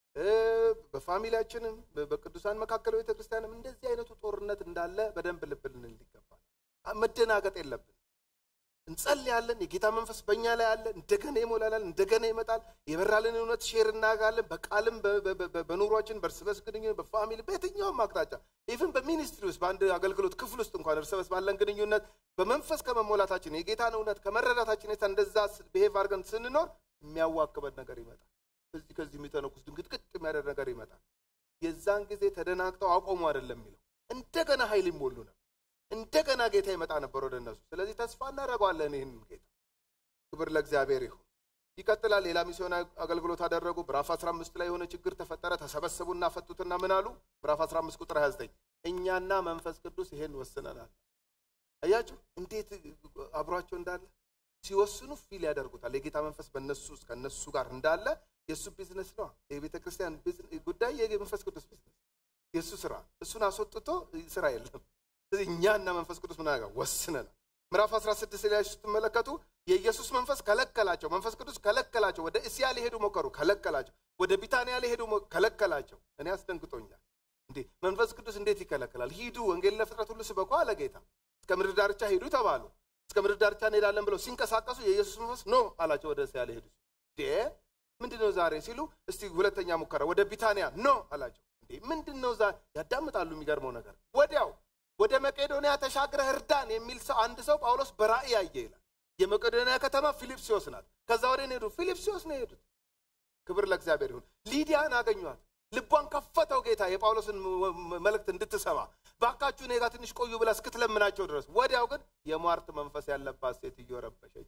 [SPEAKER 1] በፋሚሊያችንም በቅዱሳን መካከል ቤተ ክርስቲያንም እንደዚህ አይነቱ ጦርነት እንዳለ በደንብ ልብ ልንል ይገባል መደናገጥ የለብን እንጸልያለን የጌታ መንፈስ በእኛ ላይ አለ እንደገና ይሞላላል እንደገና ይመጣል የበራልን እውነት ሼር እናጋለን በቃልም በኑሯችን በእርስ በርስ ግንኙነት በፋሚሊ በየትኛውም አቅጣጫ ኢቭን በሚኒስትሪ ውስጥ በአንድ አገልግሎት ክፍል ውስጥ እንኳን እርስ በርስ ባለን ግንኙነት በመንፈስ ከመሞላታችን የጌታን እውነት ከመረዳታችን የታ እንደዛ ብሄቭ አድርገን ስንኖር የሚያዋክበን ነገር ይመጣል ከዚህ ከዚህ የሚተነኩስ ድንግጥቅጥ የሚያደርግ ነገር ይመጣል የዛን ጊዜ ተደናግጠው አቆሙ አይደለም የሚለው እንደገና ኃይል ይሞሉ ነው እንደገና ጌታ ይመጣ ነበር ወደ እነሱ ስለዚህ ተስፋ እናደረገዋለን ይህን ጌታ ክብር ለእግዚአብሔር ይሁን ይቀጥላል ሌላ ሚስዮን አገልግሎት አደረጉ ምዕራፍ 15 ላይ የሆነ ችግር ተፈጠረ ተሰበሰቡና ፈቱትና ምን አሉ ምዕራፍ 15 ቁጥር 29 እኛና መንፈስ ቅዱስ ይሄን ወስነናል አያችሁ እንዴት አብሯቸው እንዳለ ሲወስኑ ፊል ያደርጉታል የጌታ መንፈስ በእነሱ ውስጥ ከእነሱ ጋር እንዳለ የእሱ ቢዝነስ ነው የቤተ ክርስቲያን ጉዳይ የመንፈስ ቅዱስ ቢዝነስ የእሱ ስራ እሱን አስወጥቶ ስራ የለም እኛና መንፈስ ቅዱስ ምን አደረገ ወስነናል ምዕራፍ 16 ላይ ስትመለከቱ የኢየሱስ መንፈስ ከለከላቸው መንፈስ ቅዱስ ከለከላቸው ወደ እስያ ሊሄዱ ሞከሩ ከለከላቸው ወደ ቢታንያ ሊሄዱ ከለከላቸው እኔ አስደንግጦኛል እንዴ መንፈስ ቅዱስ እንዴት ይከለከላል ሂዱ ወንጌል ለፍጥረት ሁሉ ስበኩ አለ ጌታ እስከ ምድር ዳርቻ ሂዱ ተባሉ እስከ ምድር ዳርቻ እንሄዳለን ብለው ሲንቀሳቀሱ የኢየሱስ መንፈስ ኖ አላቸው ወደ እስያ ሊሄዱ ምንድን ነው ዛሬ ሲሉ እስቲ ሁለተኛ ሙከራ ወደ ቢታንያ ኖ አላቸው እንዴ ምንድን ነው ያዳምጣሉ የሚገርመው ነገር ወዲያው ወደ መቄዶንያ ተሻግረህ እርዳን የሚል ሰው አንድ ሰው ጳውሎስ በራእይ ያየ ይላል የመቄዶንያ ከተማ ፊልጵስዮስ ናት ከዛ ወደ ሄዱ ፊልጵስዮስ ነው የሄዱት ክብር ለእግዚአብሔር ይሁን ሊዲያን አገኟት ልቧን ከፈተው ጌታ የጳውሎስን መልእክት እንድትሰማ ባካችሁ እኔ ጋር ትንሽ ቆዩ ብላ እስክትለምናቸው ድረስ ወዲያው ግን የሟርት መንፈስ ያለባት ሴትዮ ረበሸች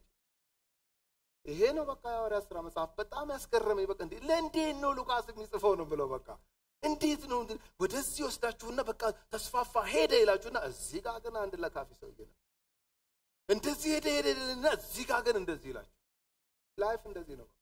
[SPEAKER 1] ይሄ ነው በቃ የሐዋርያት ስራ መጽሐፍ በጣም ያስገረመኝ በቃ እንዴ ለእንዴት ነው ሉቃስ የሚጽፈው ነው ብለው በቃ እንዴት ነው ወደዚህ ወስዳችሁና በቃ ተስፋፋ ሄደ ይላችሁና እዚህ ጋር ግን አንድ ለካፊ ሰውዬ ነው እንደዚህ ሄደ ሄደና እዚህ ጋር ግን እንደዚህ ይላችሁ ላይፍ እንደዚህ ነው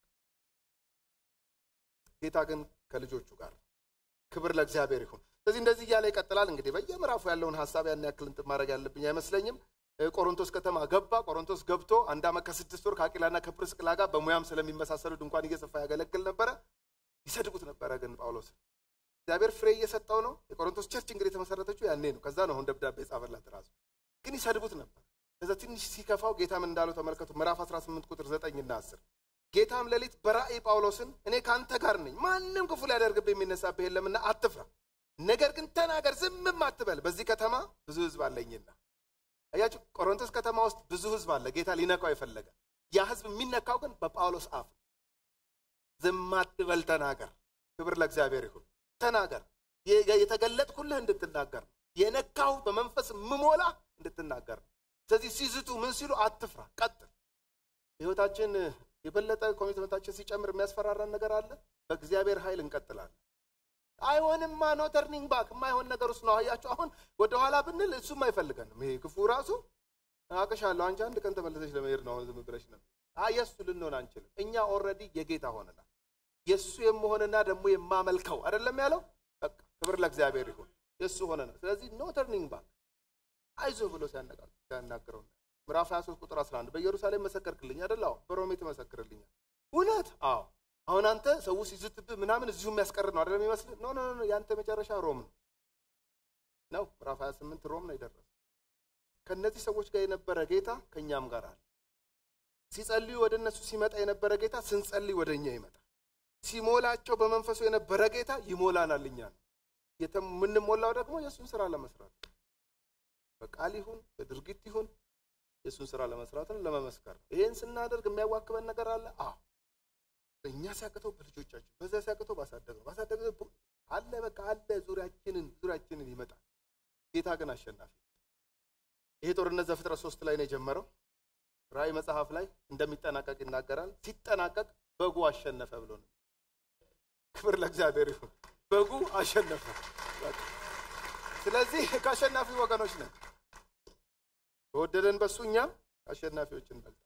[SPEAKER 1] ጌታ ግን ከልጆቹ ጋር ክብር ለእግዚአብሔር ይሁን ስለዚህ እንደዚህ እያለ ይቀጥላል እንግዲህ በየምዕራፉ ያለውን ሀሳብ ያን ያክል እንትን ማድረግ ያለብኝ አይመስለኝም ቆሮንቶስ ከተማ ገባ ቆሮንቶስ ገብቶ አንድ ዓመት ከስድስት ወር ከአቂላና ከፕርስቅላ ጋር በሙያም ስለሚመሳሰሉ ድንኳን እየሰፋ ያገለግል ነበረ ይሰድቡት ነበረ ግን ጳውሎስ እግዚአብሔር ፍሬ እየሰጠው ነው የቆሮንቶስ ቸርች እንግዲህ የተመሰረተችው ያኔ ነው ከዛ ነው አሁን ደብዳቤ ጻፈላት ራሱ ግን ይሰድቡት ነበር ከዛ ትንሽ ሲከፋው ጌታ ምን እንዳለው ተመልከቱ ምዕራፍ 18 ቁጥር 9 እና 10 ጌታም ሌሊት በራእይ ጳውሎስን እኔ ከአንተ ጋር ነኝ ማንም ክፉ ሊያደርግብህ የሚነሳብህ የለምና አትፍራ ነገር ግን ተናገር ዝምም አትበል በዚህ ከተማ ብዙ ህዝብ አለኝና አያችሁ ቆሮንቶስ ከተማ ውስጥ ብዙ ህዝብ አለ ጌታ ሊነካው የፈለገ ያ ህዝብ የሚነካው ግን በጳውሎስ አፍ ነው። ዝም አትበል ተናገር። ክብር ለእግዚአብሔር ይሁን። ተናገር። የተገለጥኩልህ እንድትናገር ነው። የነካው በመንፈስ ምሞላ እንድትናገር ነው። ስለዚህ ሲዝቱ ምን ሲሉ አትፍራ፣ ቀጥል። ህይወታችን የበለጠ ኮሚትመንታችን ሲጨምር የሚያስፈራራን ነገር አለ። በእግዚአብሔር ኃይል እንቀጥላለን። አይሆንማ ኖ ተርኒንግ ባክ የማይሆን ነገር ውስጥ ነው። አያችሁ አሁን ወደኋላ ብንል እሱም አይፈልገንም። ይሄ ክፉ ራሱ አቅሻለሁ አንቺ አንድ ቀን ተመለሰች ለመሄድ ነው አሁን ዝም ብለሽ ነው። የእሱ ልንሆን አንችልም። እኛ ኦልሬዲ የጌታ ሆነናል። የእሱ የመሆንና ደግሞ የማመልከው አይደለም ያለው። በቃ ክብር ለእግዚአብሔር ይሁን። የእሱ ሆነ ነው። ስለዚህ ኖ ተርኒንግ ባክ አይዞ ብሎ ሲያናግረው ምዕራፍ 23 ቁጥር 11 በኢየሩሳሌም መሰከርክልኝ አይደል? አዎ። በሮሜ ትመሰክርልኛል። እውነት? አዎ። አሁን አንተ ሰው ሲዝትብህ ምናምን እዚሁ የሚያስቀር ነው አይደለም ይመስልህ? ኖ ኖ ኖ፣ ያንተ መጨረሻ ሮም ነው ነው። ምዕራፍ 28 ሮም ነው የደረሰ። ከእነዚህ ሰዎች ጋር የነበረ ጌታ ከእኛም ጋር አለ። ሲጸልዩ ወደ እነሱ ሲመጣ የነበረ ጌታ ስንጸልይ ወደ እኛ ይመጣል። ሲሞላቸው በመንፈሱ የነበረ ጌታ ይሞላናል። እኛ ነው የምንሞላው ደግሞ የእሱን ስራ ለመስራት በቃል ይሁን በድርጊት ይሁን የእሱን ስራ ለመስራት ነው፣ ለመመስከር ነው። ይሄን ስናደርግ የሚያዋክበን ነገር አለ። አዎ እኛ ሲያቅተው በልጆቻችን በዛ ሲያቅተው ባሳደግ ነው ባሳደግ አለ በቃ አለ ዙሪያችንን ዙሪያችንን ይመጣል። ጌታ ግን አሸናፊ። ይሄ ጦርነት ዘፍጥረት ሶስት ላይ ነው የጀመረው። ራእይ መጽሐፍ ላይ እንደሚጠናቀቅ ይናገራል። ሲጠናቀቅ በጉ አሸነፈ ብሎ ነው። ክብር ለእግዚአብሔር ይሁን። በጉ አሸነፈ። ስለዚህ ከአሸናፊ ወገኖች ነን። በወደደን በሱ እኛም አሸናፊዎች እንበልጣለን።